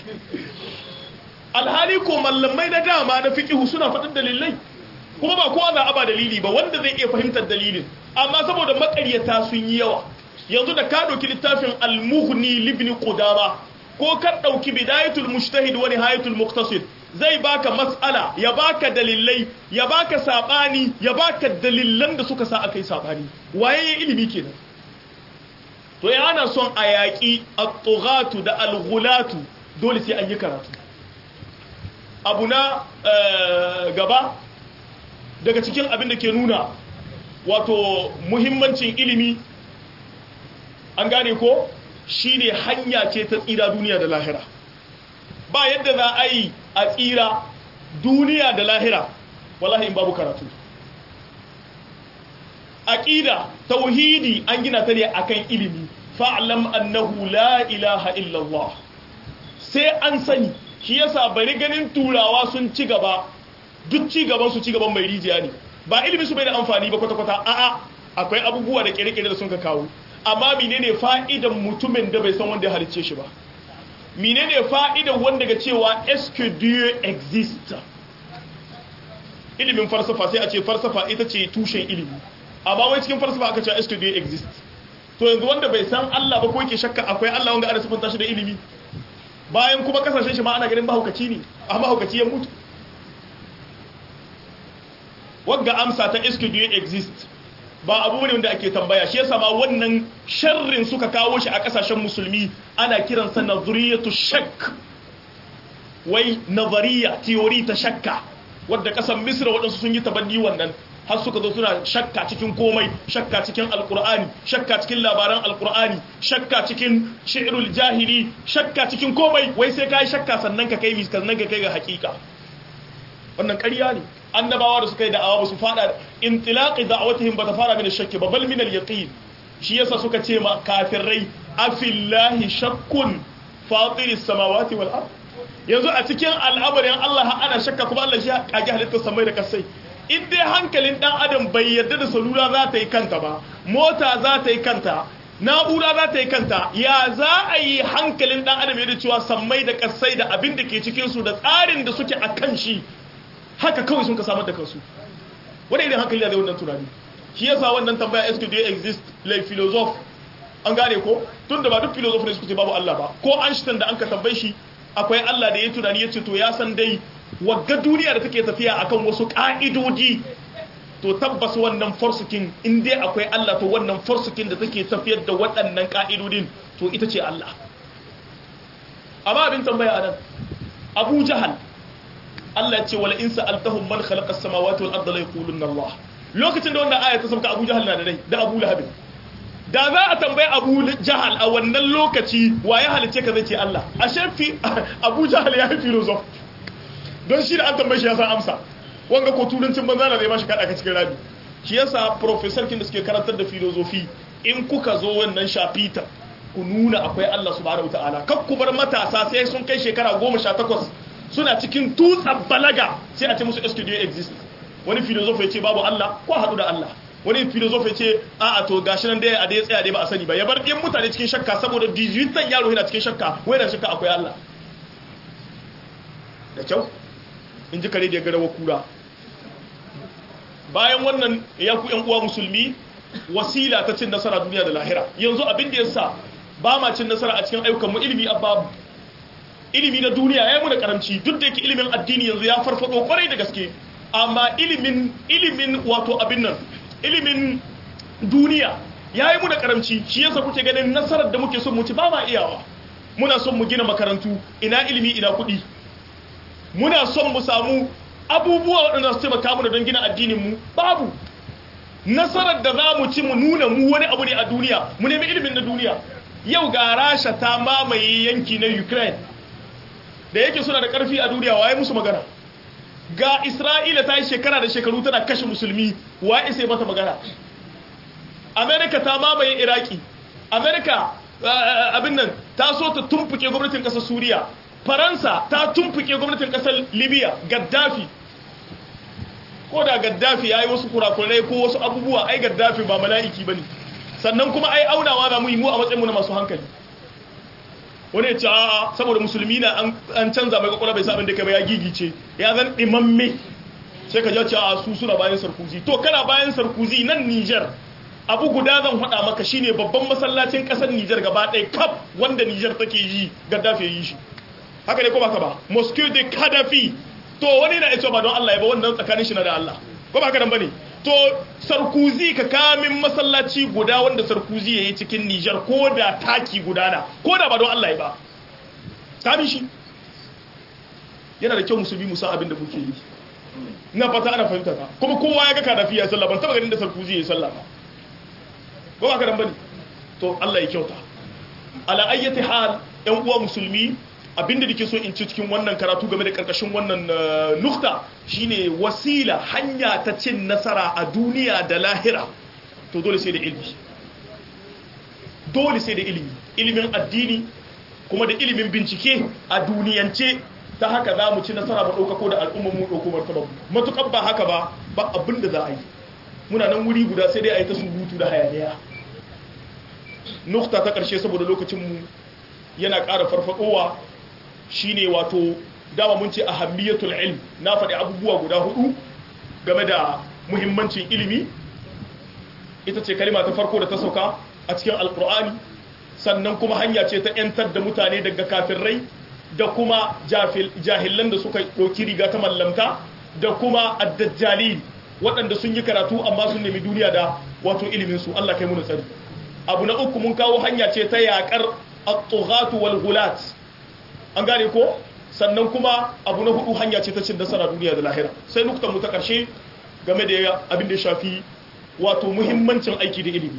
S2: alhali ko mallamai na dama na fiqihu suna faɗin dalilai kuma ba kowa za a ba dalili ba wanda zai iya fahimtar dalilin amma saboda makaryata sun yi yawa yanzu da ka ɗauki littafin al-mughni libni qudama ko ka ɗauki bidayatul mujtahid wa nihayatul muqtasid zai baka mas'ala ya baka dalilai ya baka sabani ya baka dalilan da suka sa akai sabani waye ilimi kenan to ya ana son a yaƙi at-tughatu da al-ghulatu dole sai an yi karatu abu na gaba daga cikin abin da ke nuna wato muhimmancin ilimi an gane ko shine hanya ce ta tsira duniya da lahira ba yadda za a yi a tsira duniya da lahira wallahi in babu karatu aqida tauhidi an gina ta ne akan ilimi fa'lam annahu la ilaha illallah sai an sani shi yasa bari ganin turawa sun ci gaba duk ci gaban su ci gaban mai rijiya ne ba ilimi su bai da amfani ba kwata-kwata a'a akwai abubuwa da kere-kere da sun ka kawo amma menene fa'idan mutumin da bai san wanda ya halicce shi ba menene fa'idan wanda ga cewa est que Dieu existe ilimin falsafa sai a ce falsafa ita ce tushen ilimi amma wai cikin falsafa aka ce est que Dieu existe to yanzu wanda bai san Allah ba ko yake shakka akwai Allah wanda ana sifanta shi da ilimi bayan kuma kasashen shi ma ana ganin mahaukaci ne a mahaukaci ya mutu wagga amsa ta est que Dieu existe ba abu ne wanda ake tambaya shi yasa ma wannan sharrin suka kawo shi a kasashen musulmi ana kiransa nazariyatu shakk wai nazariya theory ta shakka wadda kasan misra waɗansu sun yi tabanni wannan har suka zo suna shakka cikin komai shakka cikin alkur'ani shakka cikin labaran alkur'ani shakka cikin shi'rul jahili shakka cikin komai wai sai kai shakka sannan ka kai sannan ka kai ga hakika wannan ƙarya ne annabawa da suka yi da'awa ba su fada intilaqi da'awatihim ba ta fara min shakki ba bal min al-yaqin shi yasa suka ce ma kafirai afillahi shakkun fatiris samawati wal ard yanzu a cikin al'amarin Allah ana shakka kuma Allah shi kage halittar samai da kasai in dai hankalin dan adam bai yarda da salula za ta yi kanta ba mota za ta yi kanta na'ura za ta yi kanta ya za a yi hankalin dan adam yadda cewa sammai da kasai da abin da ke cikin su da tsarin da suke a kan shi haka kawai sun ka samar da kansu wani irin hankali da zai wannan tunani shi yasa wannan tambaya est-ce que Dieu existe les philosophes an gane ko tun da ba duk philosophe ne suka ce babu Allah ba ko Einstein da an ka tambaye shi akwai Allah da ya tunani ya ce to ya san dai wagga duniya da take tafiya akan wasu ka'idoji to tabbas wannan forsukin in dai akwai Allah to wannan forsukin da take tafiyar da waɗannan ka'idodin to ita ce Allah amma abin tambaya a nan Abu Jahal Allah ya ce wala in sa'altahum man khalaqa as-samawati wal arda la yaquluna Allah lokacin da wannan aya ta sauka Abu Jahal na da rai da Abu Lahab da za a tambaye Abu Jahal a wannan lokaci wa ya halice ka zai ce Allah ashe fi Abu Jahal ya yi philosoph don shi da an tambaye shi ya san amsa wanga ko turancin banza na zai ba shi kada ka cikin rabi shi yasa professor kin da suke karantar da philosophy in kuka zo wannan shafita ku nuna akwai Allah subhanahu wataala kak ku bar matasa sai sun kai shekara 18 suna cikin tutsan balaga sai a ce musu est exist wani philosopher ya ce babu Allah ko haɗu da Allah wani philosopher ya ce a a to gashi nan dai a dai tsaya dai ba a sani ba ya bar ɗin mutane cikin shakka saboda 18 yaro yana cikin shakka wai da shakka akwai Allah da kyau in ji kare da ya garawa kura bayan wannan ya ku yan uwa musulmi wasila ta cin nasara duniya da lahira yanzu abin da yasa ba ma cin nasara a cikin ayyukan mu ilimi abba ilimi na duniya ya yi mu da karamci duk da yake ilimin addini yanzu ya farfado kwarai da gaske amma ilimin ilimin wato abin nan ilimin duniya ya yi mu da karamci shi yasa kuke ganin nasarar da muke son mu ci ba ma iyawa muna son mu gina makarantu ina ilimi ina kuɗi muna son mu samu abubuwa waɗanda su taimaka mana don gina addinin mu babu nasarar da za mu ci mu nuna mu wani abu ne a duniya mu nemi ilimin na duniya yau ga rasha ta mamaye yanki na ukraine da yake suna da ƙarfi a duniya waye musu magana ga isra'ila ta yi shekara da shekaru tana kashe musulmi waye sai mata magana amerika ta mamaye iraki amerika abin nan ta so ta tumfuke gwamnatin ƙasar suriya faransa ta tumfuke gwamnatin ƙasar libya gaddafi ko da gaddafi ya yi wasu kurakurai ko wasu abubuwa ai gaddafi ba mala'iki ba ne sannan kuma ai aunawa za mu yi mu a matsayinmu na masu hankali wani ya ce a'a saboda musulmi na an canza mai kwakwalwa bai sa abin da kai ba ya gigice ya zan dimamme sai ka jace a su suna bayan sarkuzi to kana bayan sarkuzi nan Niger abu guda zan faɗa maka shine babban masallacin ƙasar Niger gaba ɗaya kaf wanda Niger take yi Gaddafi ya yi shi haka ne ko baka ba Moscow de Gaddafi to wani na ita ba don Allah ya ba wannan tsakanin shi na da Allah ko ba haka nan bane to sarkuzi ka kamin masallaci guda wanda sarkuzi ya yi cikin nijar ko da taki gudana ko da ba don Allah ya ba kamin shi yana da kyau musulmi musa abin da muke yi na fata ana fahimta ka kuma kowa ya ga kadafi ya sallah ban taba ganin da sarkuzi ya yi sallah ba ko ba ka dan bane to Allah ya kyauta ala ayyati hal yan uwa musulmi abinda nake so in ci cikin wannan karatu game da karkashin wannan nukta shine wasila hanya ta cin nasara a duniya da lahira to dole sai da ilimi dole sai da ilimi ilimin addini kuma da ilimin bincike a duniyance ta haka za mu ci nasara ba ɗauka ko da al'ummar mu ɗauko martaba matuƙar ba haka ba ba abin da za a yi muna nan wuri guda sai dai a yi ta surutu da hayaniya nukta ta ƙarshe saboda lokacinmu yana ƙara farfaɗowa shine wato dama mun ce ahammiyatul ilm na faɗi abubuwa guda hudu game da muhimmancin ilimi ita ce kalima ta farko da ta sauka a cikin alkur'ani sannan kuma hanya ce ta 'yantar da mutane daga kafirai da kuma jahilan da suka ɗauki riga ta mallamta da kuma addajjali waɗanda sun yi karatu amma sun nemi duniya da wato ilimin su Allah kai mu tsari abu na uku mun kawo hanya ce ta yakar at-tughatu wal ghulat an gane ko sannan kuma abu na hudu hanya ce ta cin nasara duniya da lahira sai nukta mu ta karshe game da abin da ya shafi wato muhimmancin aiki da ilimi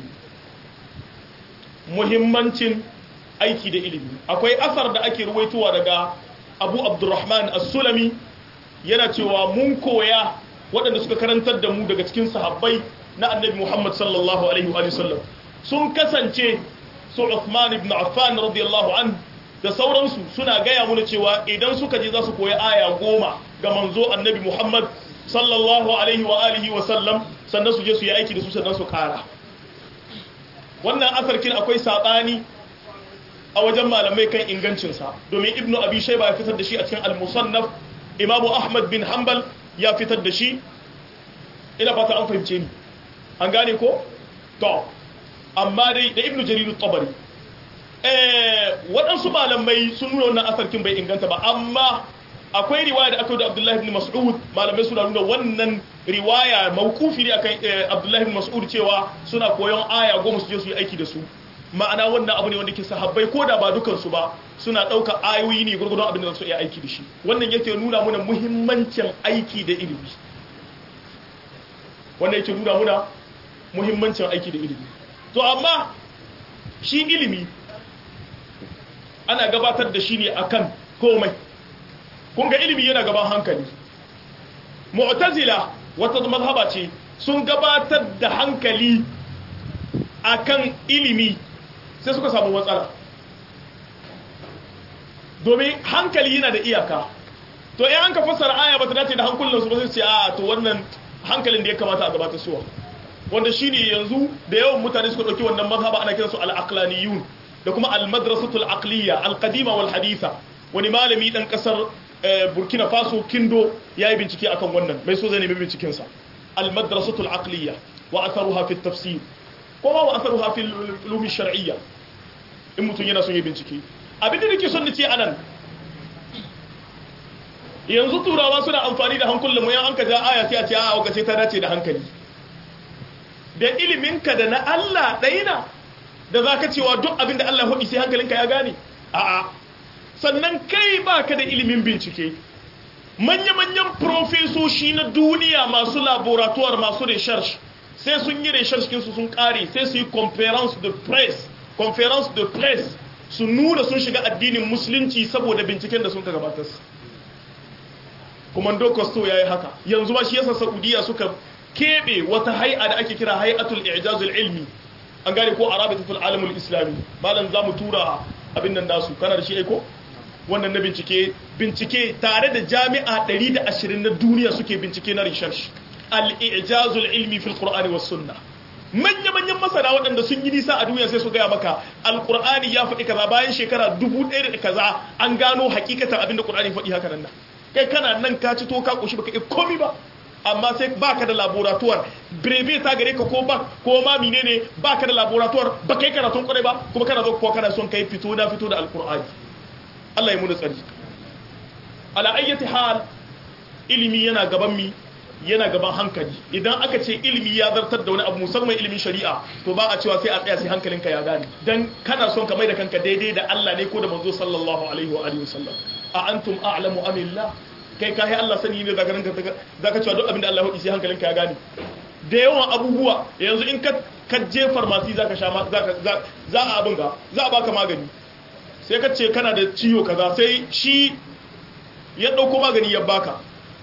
S2: muhimmancin aiki da ilimi akwai asar da ake ruwaitowa daga abu abdurrahman as-sulami yana cewa mun koya waɗanda suka karantar da mu daga cikin sahabbai na annabi muhammad sallallahu alaihi wa sallam sun kasance su Uthman ibn Affan radiyallahu an da sauransu suna gaya mana cewa idan suka je za su koyi aya goma ga manzo annabi Muhammad sallallahu alaihi wa alihi wa sallam sannan su je su yi aiki da su sannan su kara wannan asarkin akwai sabani a wajen malamai kan ingancinsa domin ibnu abi shayba ya fitar da shi a cikin al-musannaf imamu ahmad bin hanbal ya fitar da shi ina fata an fahimce ni an gane ko to amma dai da ibnu jarir tabari eh waɗansu malamai sun nuna wannan asarkin bai inganta ba amma akwai riwaya da aka yi da abdullahi ibn mas'ud malamai suna nuna wannan riwaya mawkufi ne akan abdullahi ibn mas'ud cewa suna koyon aya goma su je su yi aiki da su ma'ana wannan abu ne wanda ke sahabbai ko da ba dukansu ba suna ɗauka ayoyi ne gurgurdon abin da su iya aiki da shi wannan yake nuna muna muhimmancin aiki da ilimi wannan yake nuna muna muhimmancin aiki da ilimi to amma shi ilimi ana gabatar da shi ne akan komai kun ga ilimi yana gaban hankali mu'tazila wata mazhaba ce sun gabatar da hankali akan ilimi sai suka samu matsala domin hankali yana da iyaka to in an ka fassara aya ba ta dace da hankulansu ba sai ce a to wannan hankalin da ya kamata a gabatar suwa wanda shine yanzu da yawan mutane suka dauki wannan mazhaba ana kiransu al-aqlaniyun da kuma al-madrasatul aqliya al-qadima wal haditha wani malami dan kasar Burkina Faso Kindo yayi bincike akan wannan mai so zai nemi binciken sa al-madrasatul aqliya wa atharuha fi at-tafsir kuma wa atharuha fi al-ulum shar'iyya in mutun yana son yi bincike abin da nake son nace anan yanzu turawa suna amfani da hankulan mu yan an ka ja aya sai a ce a ga ta dace da hankali da iliminka da na Allah ɗaina da za ka cewa duk abin da Allah haɗi sai hankalinka ya gane a'a sannan kai ba ka da ilimin bincike manya-manyan profesoshi na duniya masu laboratoire masu research sai sun yi research kinsu sun ƙare sai su yi conference de press conference de press su nuna sun shiga addinin musulunci saboda binciken da sun ka gabatar komando costo ya yi haka yanzu ba shi yasa saudiya suka keɓe wata hai'a da ake kira hai'atul i'jazul ilmi an gane ko arabitatul alamul islami malam zamu tura abin nan nasu kana da shi aiko wannan na bincike bincike tare da jami'a 120 na duniya suke bincike na research al-i'jazul ilmi fil qur'ani was sunnah manya manyan masana waɗanda sun yi nisa a duniya sai su gaya maka alqur'ani ya faɗi kaza bayan shekara dubu ɗaya da kaza an gano hakikatan abin da qur'ani faɗi haka nan kai kana nan ka ci to ka koshi baka iya komi ba amma sai baka da laboratoire breve ta gare ka ko ba ko ma menene baka da laboratoire ba kai karatun kwarai ba kuma kana zo ko kana son kai fito na fito da alqur'ani Allah ya muna tsari ala ayyati hal ilimi yana gaban mi yana gaban hankali idan aka ce ilimi ya zartar da wani abu musamman ilimin shari'a to ba a cewa sai a tsaya sai hankalinka ya gane dan kana son ka mai da kanka daidai da Allah ne ko da manzo sallallahu alaihi wa alihi wasallam a antum a'lamu amillah kai kai Allah sani ne zaka ranka zaka cewa duk abin da Allah ya sai hankalinka ya gane da yawan abubuwa yanzu in ka ka je pharmacy zaka sha zaka za a abin ga za a baka magani sai ka ce kana da ciwo kaza sai shi ya dauko magani ya baka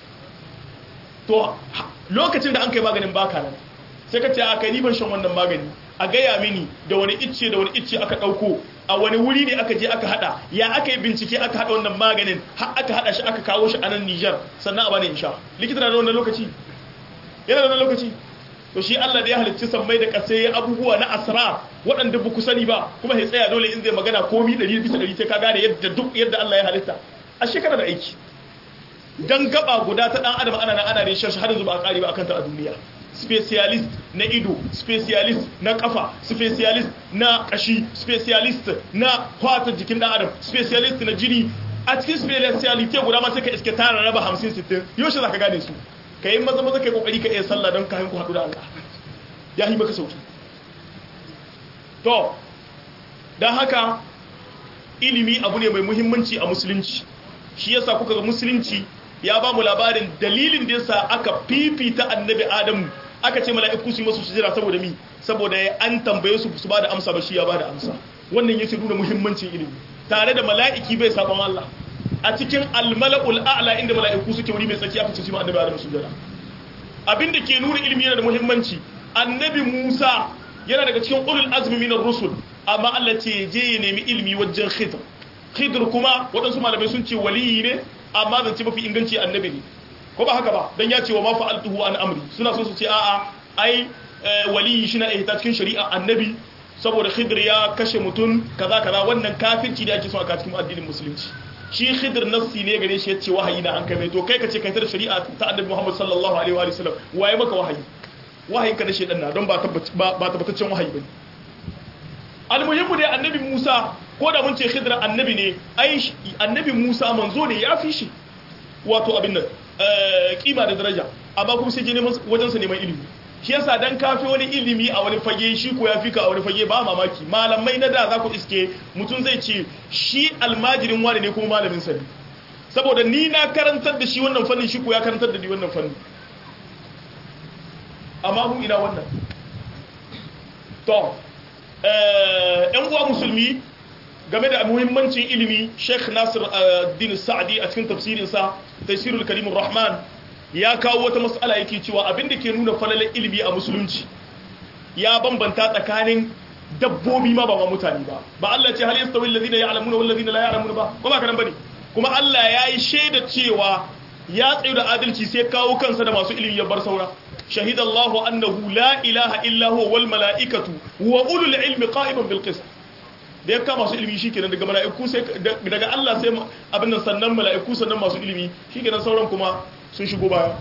S2: to lokacin da an kai maganin baka nan sai ka ce a kai ni ban shan wannan magani a gaya mini da wani icce da wani icce aka dauko a wani wuri ne aka je aka hada ya aka yi bincike aka hada wannan maganin har aka hada shi aka kawo shi a nan Niger sannan a bani insha likita na da wannan lokaci yana da wannan lokaci to shi Allah da ya halicci sammai da kasai ya abubuwa na asrar waɗanda ba ku sani ba kuma sai tsaya dole in zai magana komi 100 bisa 100 sai ka gane yadda duk yadda Allah ya halitta a shekara da aiki dan gaba guda ta dan adam ana nan ana ne shashi har yanzu ba a kare ba akan ta a duniya specialist na ido specialist na kafa specialist na kashi specialist na fata jikin dan adam specialist na jini a cikin speciality guda ma sai ka iske tara raba 50 60 yaushe zaka gane su kai maza maza kai kokari ka iya sallah don kayan ku haɗu da Allah ya yi maka sauki to don haka ilimi abu ne mai muhimmanci a musulunci shi yasa kuka ga musulunci ya ba mu labarin dalilin da yasa aka fifita annabi adamu aka ce mala'iku su yi masu sujira saboda mi saboda ya an tambaye su su ba da amsa ba shi ya ba da amsa wannan yake nuna muhimmancin ilimi tare da mala'iki bai sabon Allah a cikin almala'ul a'la inda mala'iku suke wuri mai tsaki aka ce su ma annabi adamu sujira abinda ke nuna ilimi yana da muhimmanci annabi Musa yana daga cikin ulul azmi minar rusul amma Allah ce je ya nemi ilimi wajen khidr khidr kuma waɗansu malamai sun ce waliyi ne amma zan ce mafi inganci annabi ne ko ba haka ba dan ya ce wa ma fa'altuhu an amri suna so su ce a'a ai waliyi shi na ihta cikin shari'a annabi saboda khidr ya kashe mutum kaza kaza wannan kafirci da ake so a cikin addinin musulunci shi khidr nassi ne gare shi yace wahayi na an kai to kai ka ce kai tar shari'a ta annabi Muhammad sallallahu alaihi wa sallam waye maka wahayi wahayin ka da shedan na don ba tabbataccen wahayi bane almuhimmu dai annabi Musa ko da mun ce khidra annabi ne ai annabi Musa manzo ne ya fi shi wato abin nan kima da daraja amma kuma sai je neman wajen sa neman ilimi shi yasa dan kafi wani ilimi a wani fage shi ko ya fika a wani fage ba mamaki malamai na da za ku iske mutum zai ce shi almajirin wani ne kuma malamin sa ne saboda ni na karantar da shi wannan fannin shi ko ya karantar da ni wannan fannin amma mu ina wannan to yan uwa musulmi game da muhimmancin ilimi sheikh nasir din sa'adi a cikin tafsirinsa tafsirul karimur rahman ya kawo wata matsala yake cewa abinda ke nuna falalar ilimi a musulunci ya bambanta tsakanin dabbobi ma ba ma mutane ba ba Allah ce hal yastawi alladhina ya'lamuna wal ladina la ya'lamuna ba kuma karan bane kuma Allah ya yi shaida cewa ya tsayu da adalci sai kawo kansa da masu ilimi ya bar saura shahidallahu annahu la ilaha illa huwa wal mala'ikatu wa ulul ilmi qa'iman bil qist da ya kama masu ilimi shikenan daga mala'iku sai daga Allah sai abin nan sannan mala'iku sannan masu ilimi shikenan sauran kuma sun shigo baya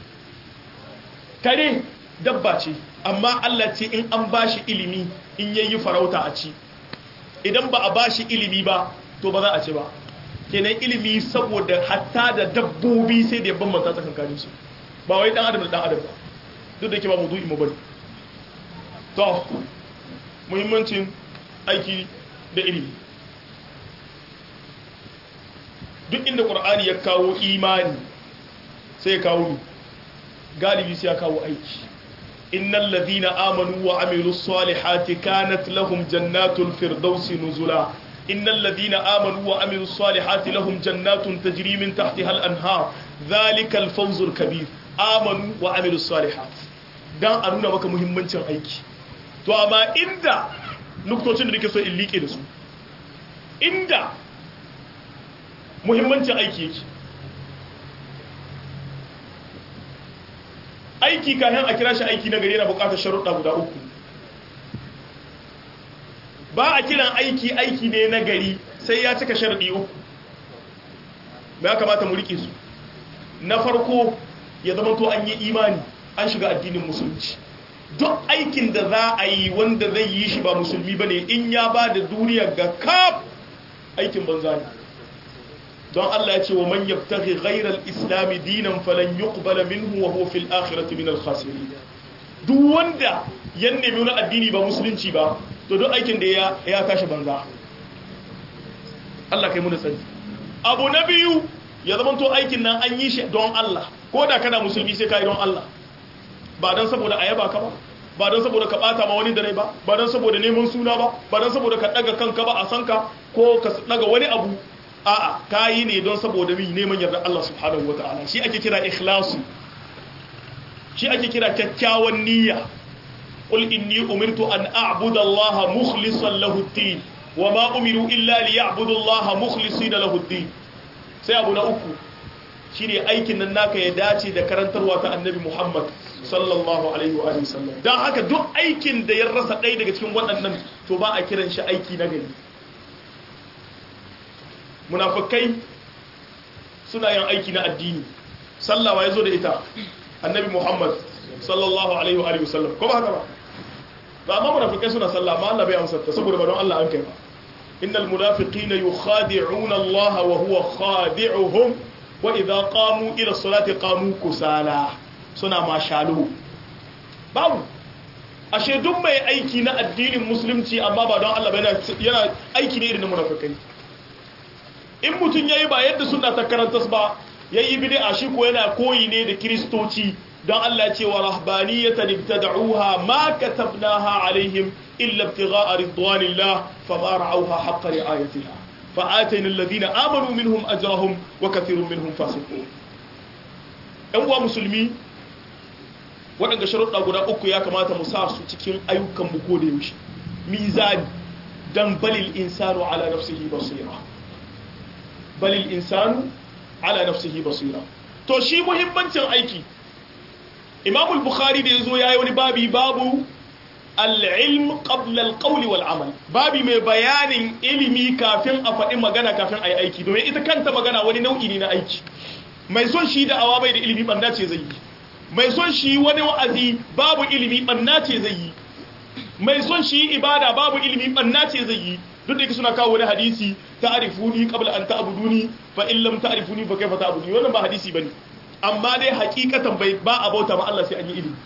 S2: kare dabba ce amma Allah ce in an bashi ilimi in yayi farauta a ci idan ba a bashi ilimi ba to ba za a ci ba kenan ilimi saboda hatta da dabbobi sai da ya bambanta tsakankanin su ba wai dan adam da dan adam ba duk da yake ba maudu'i mu bane to muhimmancin aiki da ilimi duk inda qur'ani ya kawo imani sai ya kawo ni galibi sai ya kawo aiki innal ladhina amanu wa amilus salihati kanat lahum jannatul firdausi nuzula innal ladhina amanu wa amilus salihati lahum jannatun tajri min tahtiha al anhar dhalika al fawzul kabir amanu wa amilus salihati dan a nuna maka muhimmancin aiki to amma inda nuktocin da nake so in liƙe da su inda muhimmancin aiki yake aiki kayan a kira shi aiki na gari yana bukatar sharuɗa guda uku ba a kiran aiki aiki ne na gari sai ya cika sharuɗi uku ya kamata mu riƙe su na farko ya zama to an yi imani an shiga addinin musulunci duk aikin da za a yi wanda zai yi shi ba musulmi ba ne in ya ba da duniya ga kaf aikin banza ne don Allah ya ce wa man yabtaghi ghayra al-islam dinan falan yuqbala minhu wa huwa fil akhirati min al-khasirin duk wanda ya nemi wani addini ba musulunci ba to duk aikin da ya ya tashi banza Allah kai mu da sani abu na biyu ya zama to aikin nan an yi shi don Allah ko da kana musulmi sai ka yi don Allah ba don saboda a yaba ka ba ba don saboda ka bata ma wani da rai ba ba don saboda neman suna ba ba don saboda ka daga kanka ba a sanka ko ka daga wani abu a'a ka yi ne don saboda mi neman yarda Allah subhanahu wataala shi ake kira ikhlasu shi ake kira kyakkyawan niyya qul inni umirtu an a'budu Allah mukhlishan lahu ad-din wa ma umiru illa liya'budu Allah mukhlisina lahu ad-din sai abu na uku shine aikin nan naka ya dace da karantarwa ta annabi Muhammad sallallahu alaihi wa sallam dan haka duk aikin da ya rasa ɗaya daga cikin waɗannan to ba a kiran shi aiki na gari munafikai suna yin aiki na addini sallawa yazo da ita annabi Muhammad sallallahu alaihi wa sallam ko ba haka ba ba amma munafikai suna sallah amma Allah bai amsa ta saboda ba don Allah an kai ba innal munafiqina yukhadi'una Allah wa huwa khadi'uhum wa idza qamu ila salati qamu kusala suna mashalo babu ashe duk mai aiki na addinin musulunci amma ba don Allah ba yana aiki ne irin na munafikai in mutum yayi ba yadda suna ta karantas ba yayi bid'a shi ko yana koyi ne da kristoci don Allah ce wa rahbaniyatan ibtada'uha ma katabnaha alaihim illa ibtigha'a ridwanillah fama ra'awha haqqa ri'ayatiha fa'atayna alladhina amanu minhum ajrahum wa kathirun minhum fasiqun ɗan uwa musulmi waɗanda sharuɗa guda uku ya kamata mu sa su cikin ayyukan mu ko da yaushe mizani dan balil insanu ala nafsihi basira balil insanu ala nafsihi basira to shi muhimmancin aiki imam al-bukhari da yazo yayi wani babi babu al-ilm qabla al-qawl wal amal babi mai bayanin ilimi kafin a faɗi magana kafin a yi aiki domin ita kanta magana wani nau'i ne na aiki mai son shi da awa bai da ilimi banda ce zai yi mai son shi wani wa'azi babu ilimi banna ce zai yi mai son shi ibada babu ilimi banna ce zai yi duk da suna kawo wani hadisi ta'rifuni qabla an ta'buduni fa in lam ta'rifuni fa kayfa ta'buduni wannan ba hadisi bane amma dai hakikatan bai ba a bauta ma Allah sai an yi ilimi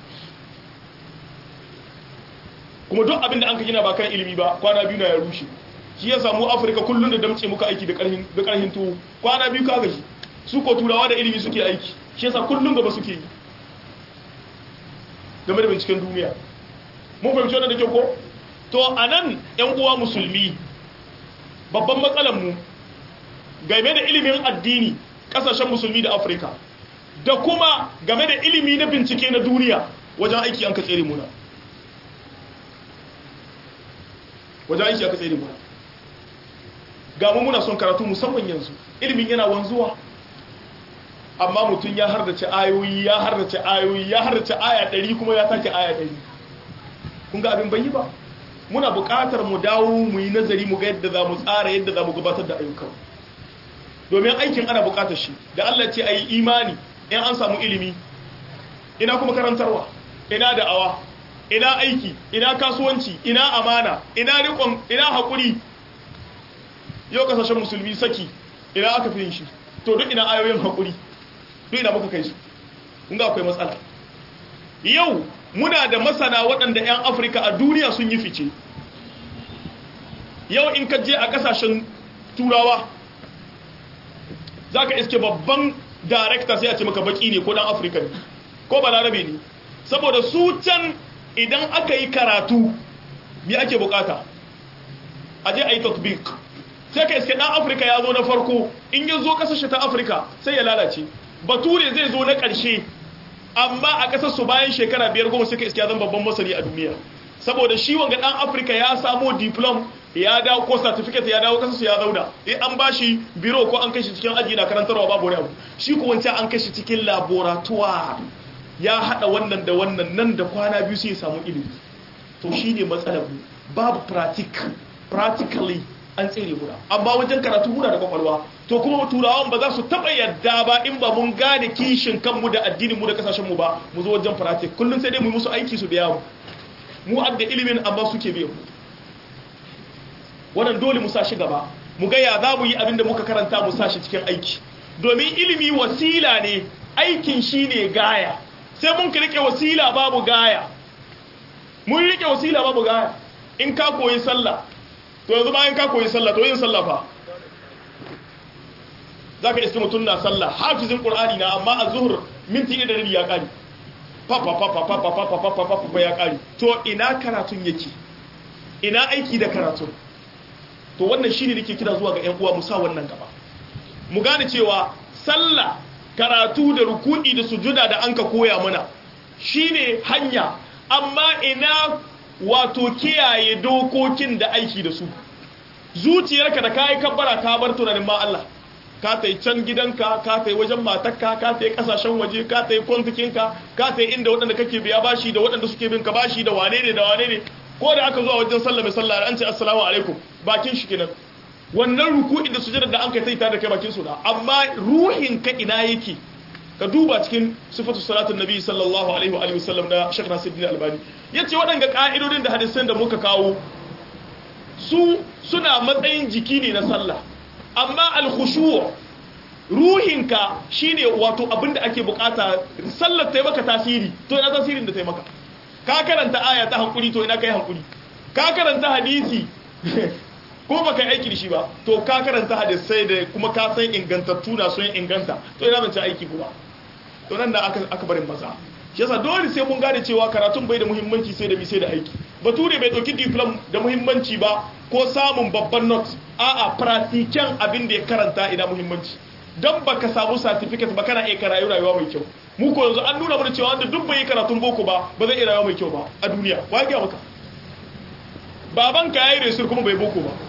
S2: kuma duk abin da an ka gina ba kan ilimi ba kwana biyu na ya rushe shi ya samu Afirka kullun da damce muka aiki da karhin da karhin tuwo kwana biyu ka gashi su ko turawa da ilimi suke aiki shi yasa kullun gaba suke yi game da binciken duniya mun fahimci wannan da kyau ko to anan yan uwa musulmi babban matsalar mu game da ilimin addini kasashen musulmi da afirka da kuma game da ilimi na bincike na duniya wajen aiki an ka tsere muna wajen aiki aka tsere muna ga mu muna son karatu musamman yanzu ilimin yana wanzuwa amma mutum ya hardace ayoyi ya hardace ayoyi ya hardace aya ɗari kuma ya sake aya ɗari kun ga abin bayi ba muna buƙatar mu dawo mu yi nazari mu ga yadda za mu tsara yadda za mu gabatar da ayyukan domin aikin ana buƙatar shi da Allah ce a yi imani in an samu ilimi ina kuma karantarwa ina da'awa ina aiki ina kasuwanci ina amana ina riƙon ina haƙuri yau kasashen musulmi saki ina aka fi yin shi to duk ina ayoyin haƙuri duk ina muka kai su kun ga akwai matsala yau muna da masana waɗanda 'yan afirka a duniya sun yi fice yau in ka je a ƙasashen turawa za ka iske babban darekta sai a ce maka baki ne ko ɗan afirka ne ko balarabe ne saboda su can idan aka yi karatu me ake bukata a je a yi tatbik sai ka iske ɗan afirka ya zo na farko in ya zo ƙasashe ta afirka sai ya lalace bature zai zo na ƙarshe amma a ƙasar su bayan shekara biyar goma suka iske zan babban masani a duniya saboda shi wanga ɗan afirka ya samo diplom ya dawo ko certificate ya dawo ƙasar su ya zauna in an ba shi biro ko an kai shi cikin aji na karantarwa babu wani abu shi ko wancan an kai shi cikin laboratoire ya haɗa wannan da wannan nan da kwana biyu sai ya samu ilimi to shi ne matsalar mu babu practically an tsere muna amma wajen karatu muna da kwakwalwa to kuma turawan ba za su taba yadda ba in ba mun gane kishin kanmu da addinin mu da kasashen mu ba mu zo wajen pratik kullum sai dai mu musu aiki su biya mu mu adda ilimin amma suke biya mu wannan dole mu sa shi gaba mu ga ya za mu yi abin da muka karanta mu sa shi cikin aiki domin ilimi wasila ne aikin shi ne gaya sai mun ka rike wasila babu gaya mun rike wasila babu gaya in ka koyi sallah to yanzu bayan ka koyi sallah to yin sallah fa za ka iske mutum na sallah hafizin ƙur'ani na amma a zuhur minti ɗaya da rabi ya ƙari fa ya ƙari to ina karatun yake ina aiki da karatun to wannan shine nake kira zuwa ga 'yan uwa mu sa wannan gaba mu gane cewa sallah karatu da ruku'i da sujuda da anka koya mana shine hanya amma ina wato kiyaye dokokin da aiki da su zuciyarka da kayi kabbara ka bar tunanin ma Allah ka tai can gidanka ka tai wajen matarka ka tai kasashen waje ka tai kwantikinka ka tai inda waɗanda kake biya bashi da waɗanda suke bin ka bashi da wane ne da wane ne ko da aka zuwa wajen sallah mai sallah an ce assalamu alaikum bakin shi kenan wannan ruku'i da sujada da an kai taita da kai bakin su da amma ruhin ka ina yake ka duba cikin sifatu salatun nabi sallallahu alaihi wa alihi wasallam da Sheikh Nasiruddin Albani yace waɗanga ka'idodin da hadisan da muka kawo su suna matsayin jiki ne na sallah amma al-khushu' ruhinka shine wato abinda ake bukata sallar ta yi maka tasiri to ina tasirin da ta yi maka ka karanta aya ta hankuri to ina kai hankuri ka karanta hadisi ko baka yi aiki da shi ba to ka karanta hadisai da kuma ka san ingantattu na sun inganta to ina ban ci aiki kuma to nan da aka aka barin maza shi yasa dole sai mun gane cewa karatun bai da muhimmanci sai da bi sai da aiki bature bai dauki diplom da muhimmanci ba ko samun babban note a'a pratiken abin da ya karanta ina muhimmanci dan baka samu certificate ba kana iya karayu rayuwa mai kyau mu ko yanzu an nuna mana cewa wanda duk bai yi karatun boko ba ba zai iya rayuwa mai kyau ba a duniya wa ga maka babanka yayi resur kuma bai boko ba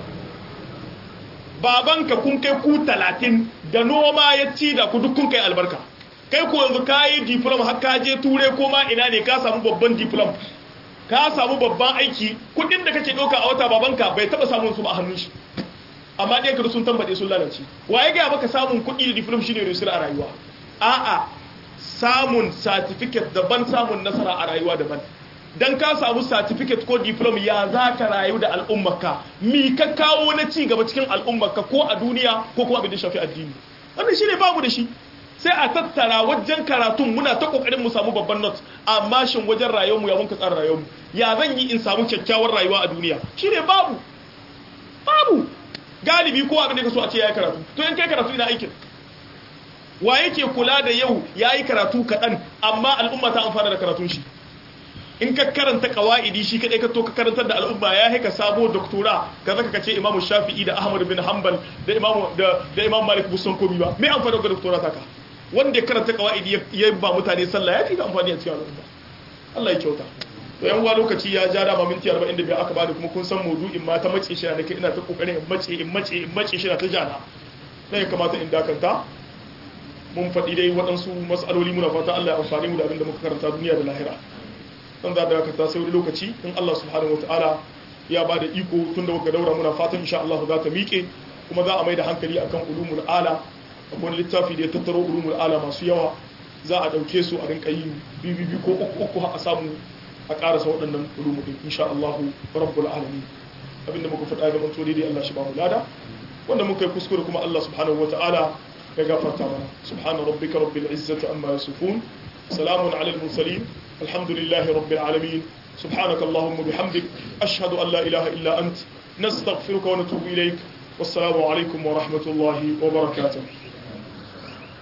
S2: babanka kun kai ku 30 da noma ya ci da ku duk kun kai albarka kai ko yanzu ka yi diploma har ka je ture ko ma ina ne ka samu babban diploma ka samu babban aiki kudin da kake ɗauka a wata babanka bai taɓa samun su ba a hannun shi amma ɗaya ka sun tambaɗe sun lalace waye ga maka samun kuɗi da diploma shine rusur a rayuwa a'a samun certificate daban samun nasara a rayuwa daban dan ka samu certificate ko diploma ya za ka rayu da al'ummarka mi ka kawo na ci gaba cikin al'ummarka ko a duniya ko kuma abin da shafi addini wannan shine babu da shi sai a tattara wajen karatun muna ta kokarin mu samu babban not amma shin wajen rayuwarmu ya muka tsara rayuwarmu ya zan yi in samu kyakkyawar rayuwa a duniya shine babu babu galibi ko abin da ka so a ce yayi karatu to in kai karatu ina aikin wa yake kula da yau yayi karatu kaɗan amma al'umma ta amfana da karatun shi in ka karanta kawaidi shi kadai ka to ka karantar da al'umma ya haika sabo doktora ka zaka kace imamu shafi'i da ahmad bin hanbal da imamu da da imam malik busan komi ba me amfani da doktora ta ka wanda ya karanta kawaidi ya ba mutane sallah ya fi amfani a cikin al'umma Allah ya kyauta to yan uwa lokaci ya ja dama minti 45 aka bani kuma kun san maudu'in ma ta mace shi nake ina ta kokarin in mace in mace in mace shi na ta jana dan ya kamata in dakanta mun faɗi dai waɗansu mas'aloli muna fata Allah ya amfani mu da abin da muka karanta duniya da lahira dan za da dakata sai wani lokaci in Allah subhanahu wataala ya bada iko tun da muka daura muna fatan insha Allah za ta miƙe kuma za a mai da hankali akan ulumul ala akwai littafi da ya tattaro ulumul ala masu yawa za a ɗauke su a rinka yi bibibi ko uku uku a samu a ƙarasa waɗannan ulumul din insha Allah rabbul alamin abinda muka faɗa ga manto daidai Allah shi ba mu lada wanda muka yi kuskure kuma Allah subhanahu wataala ya gafarta mana subhana rabbika rabbil izzati amma yasifun salamun ala al mursalin alhamdulillahi rabbil alamin سبحانك اللهم وبحمدك أشهد أن لا إله إلا أنت نستغفرك ونتوب إليك والسلام عليكم ورحمة الله وبركاته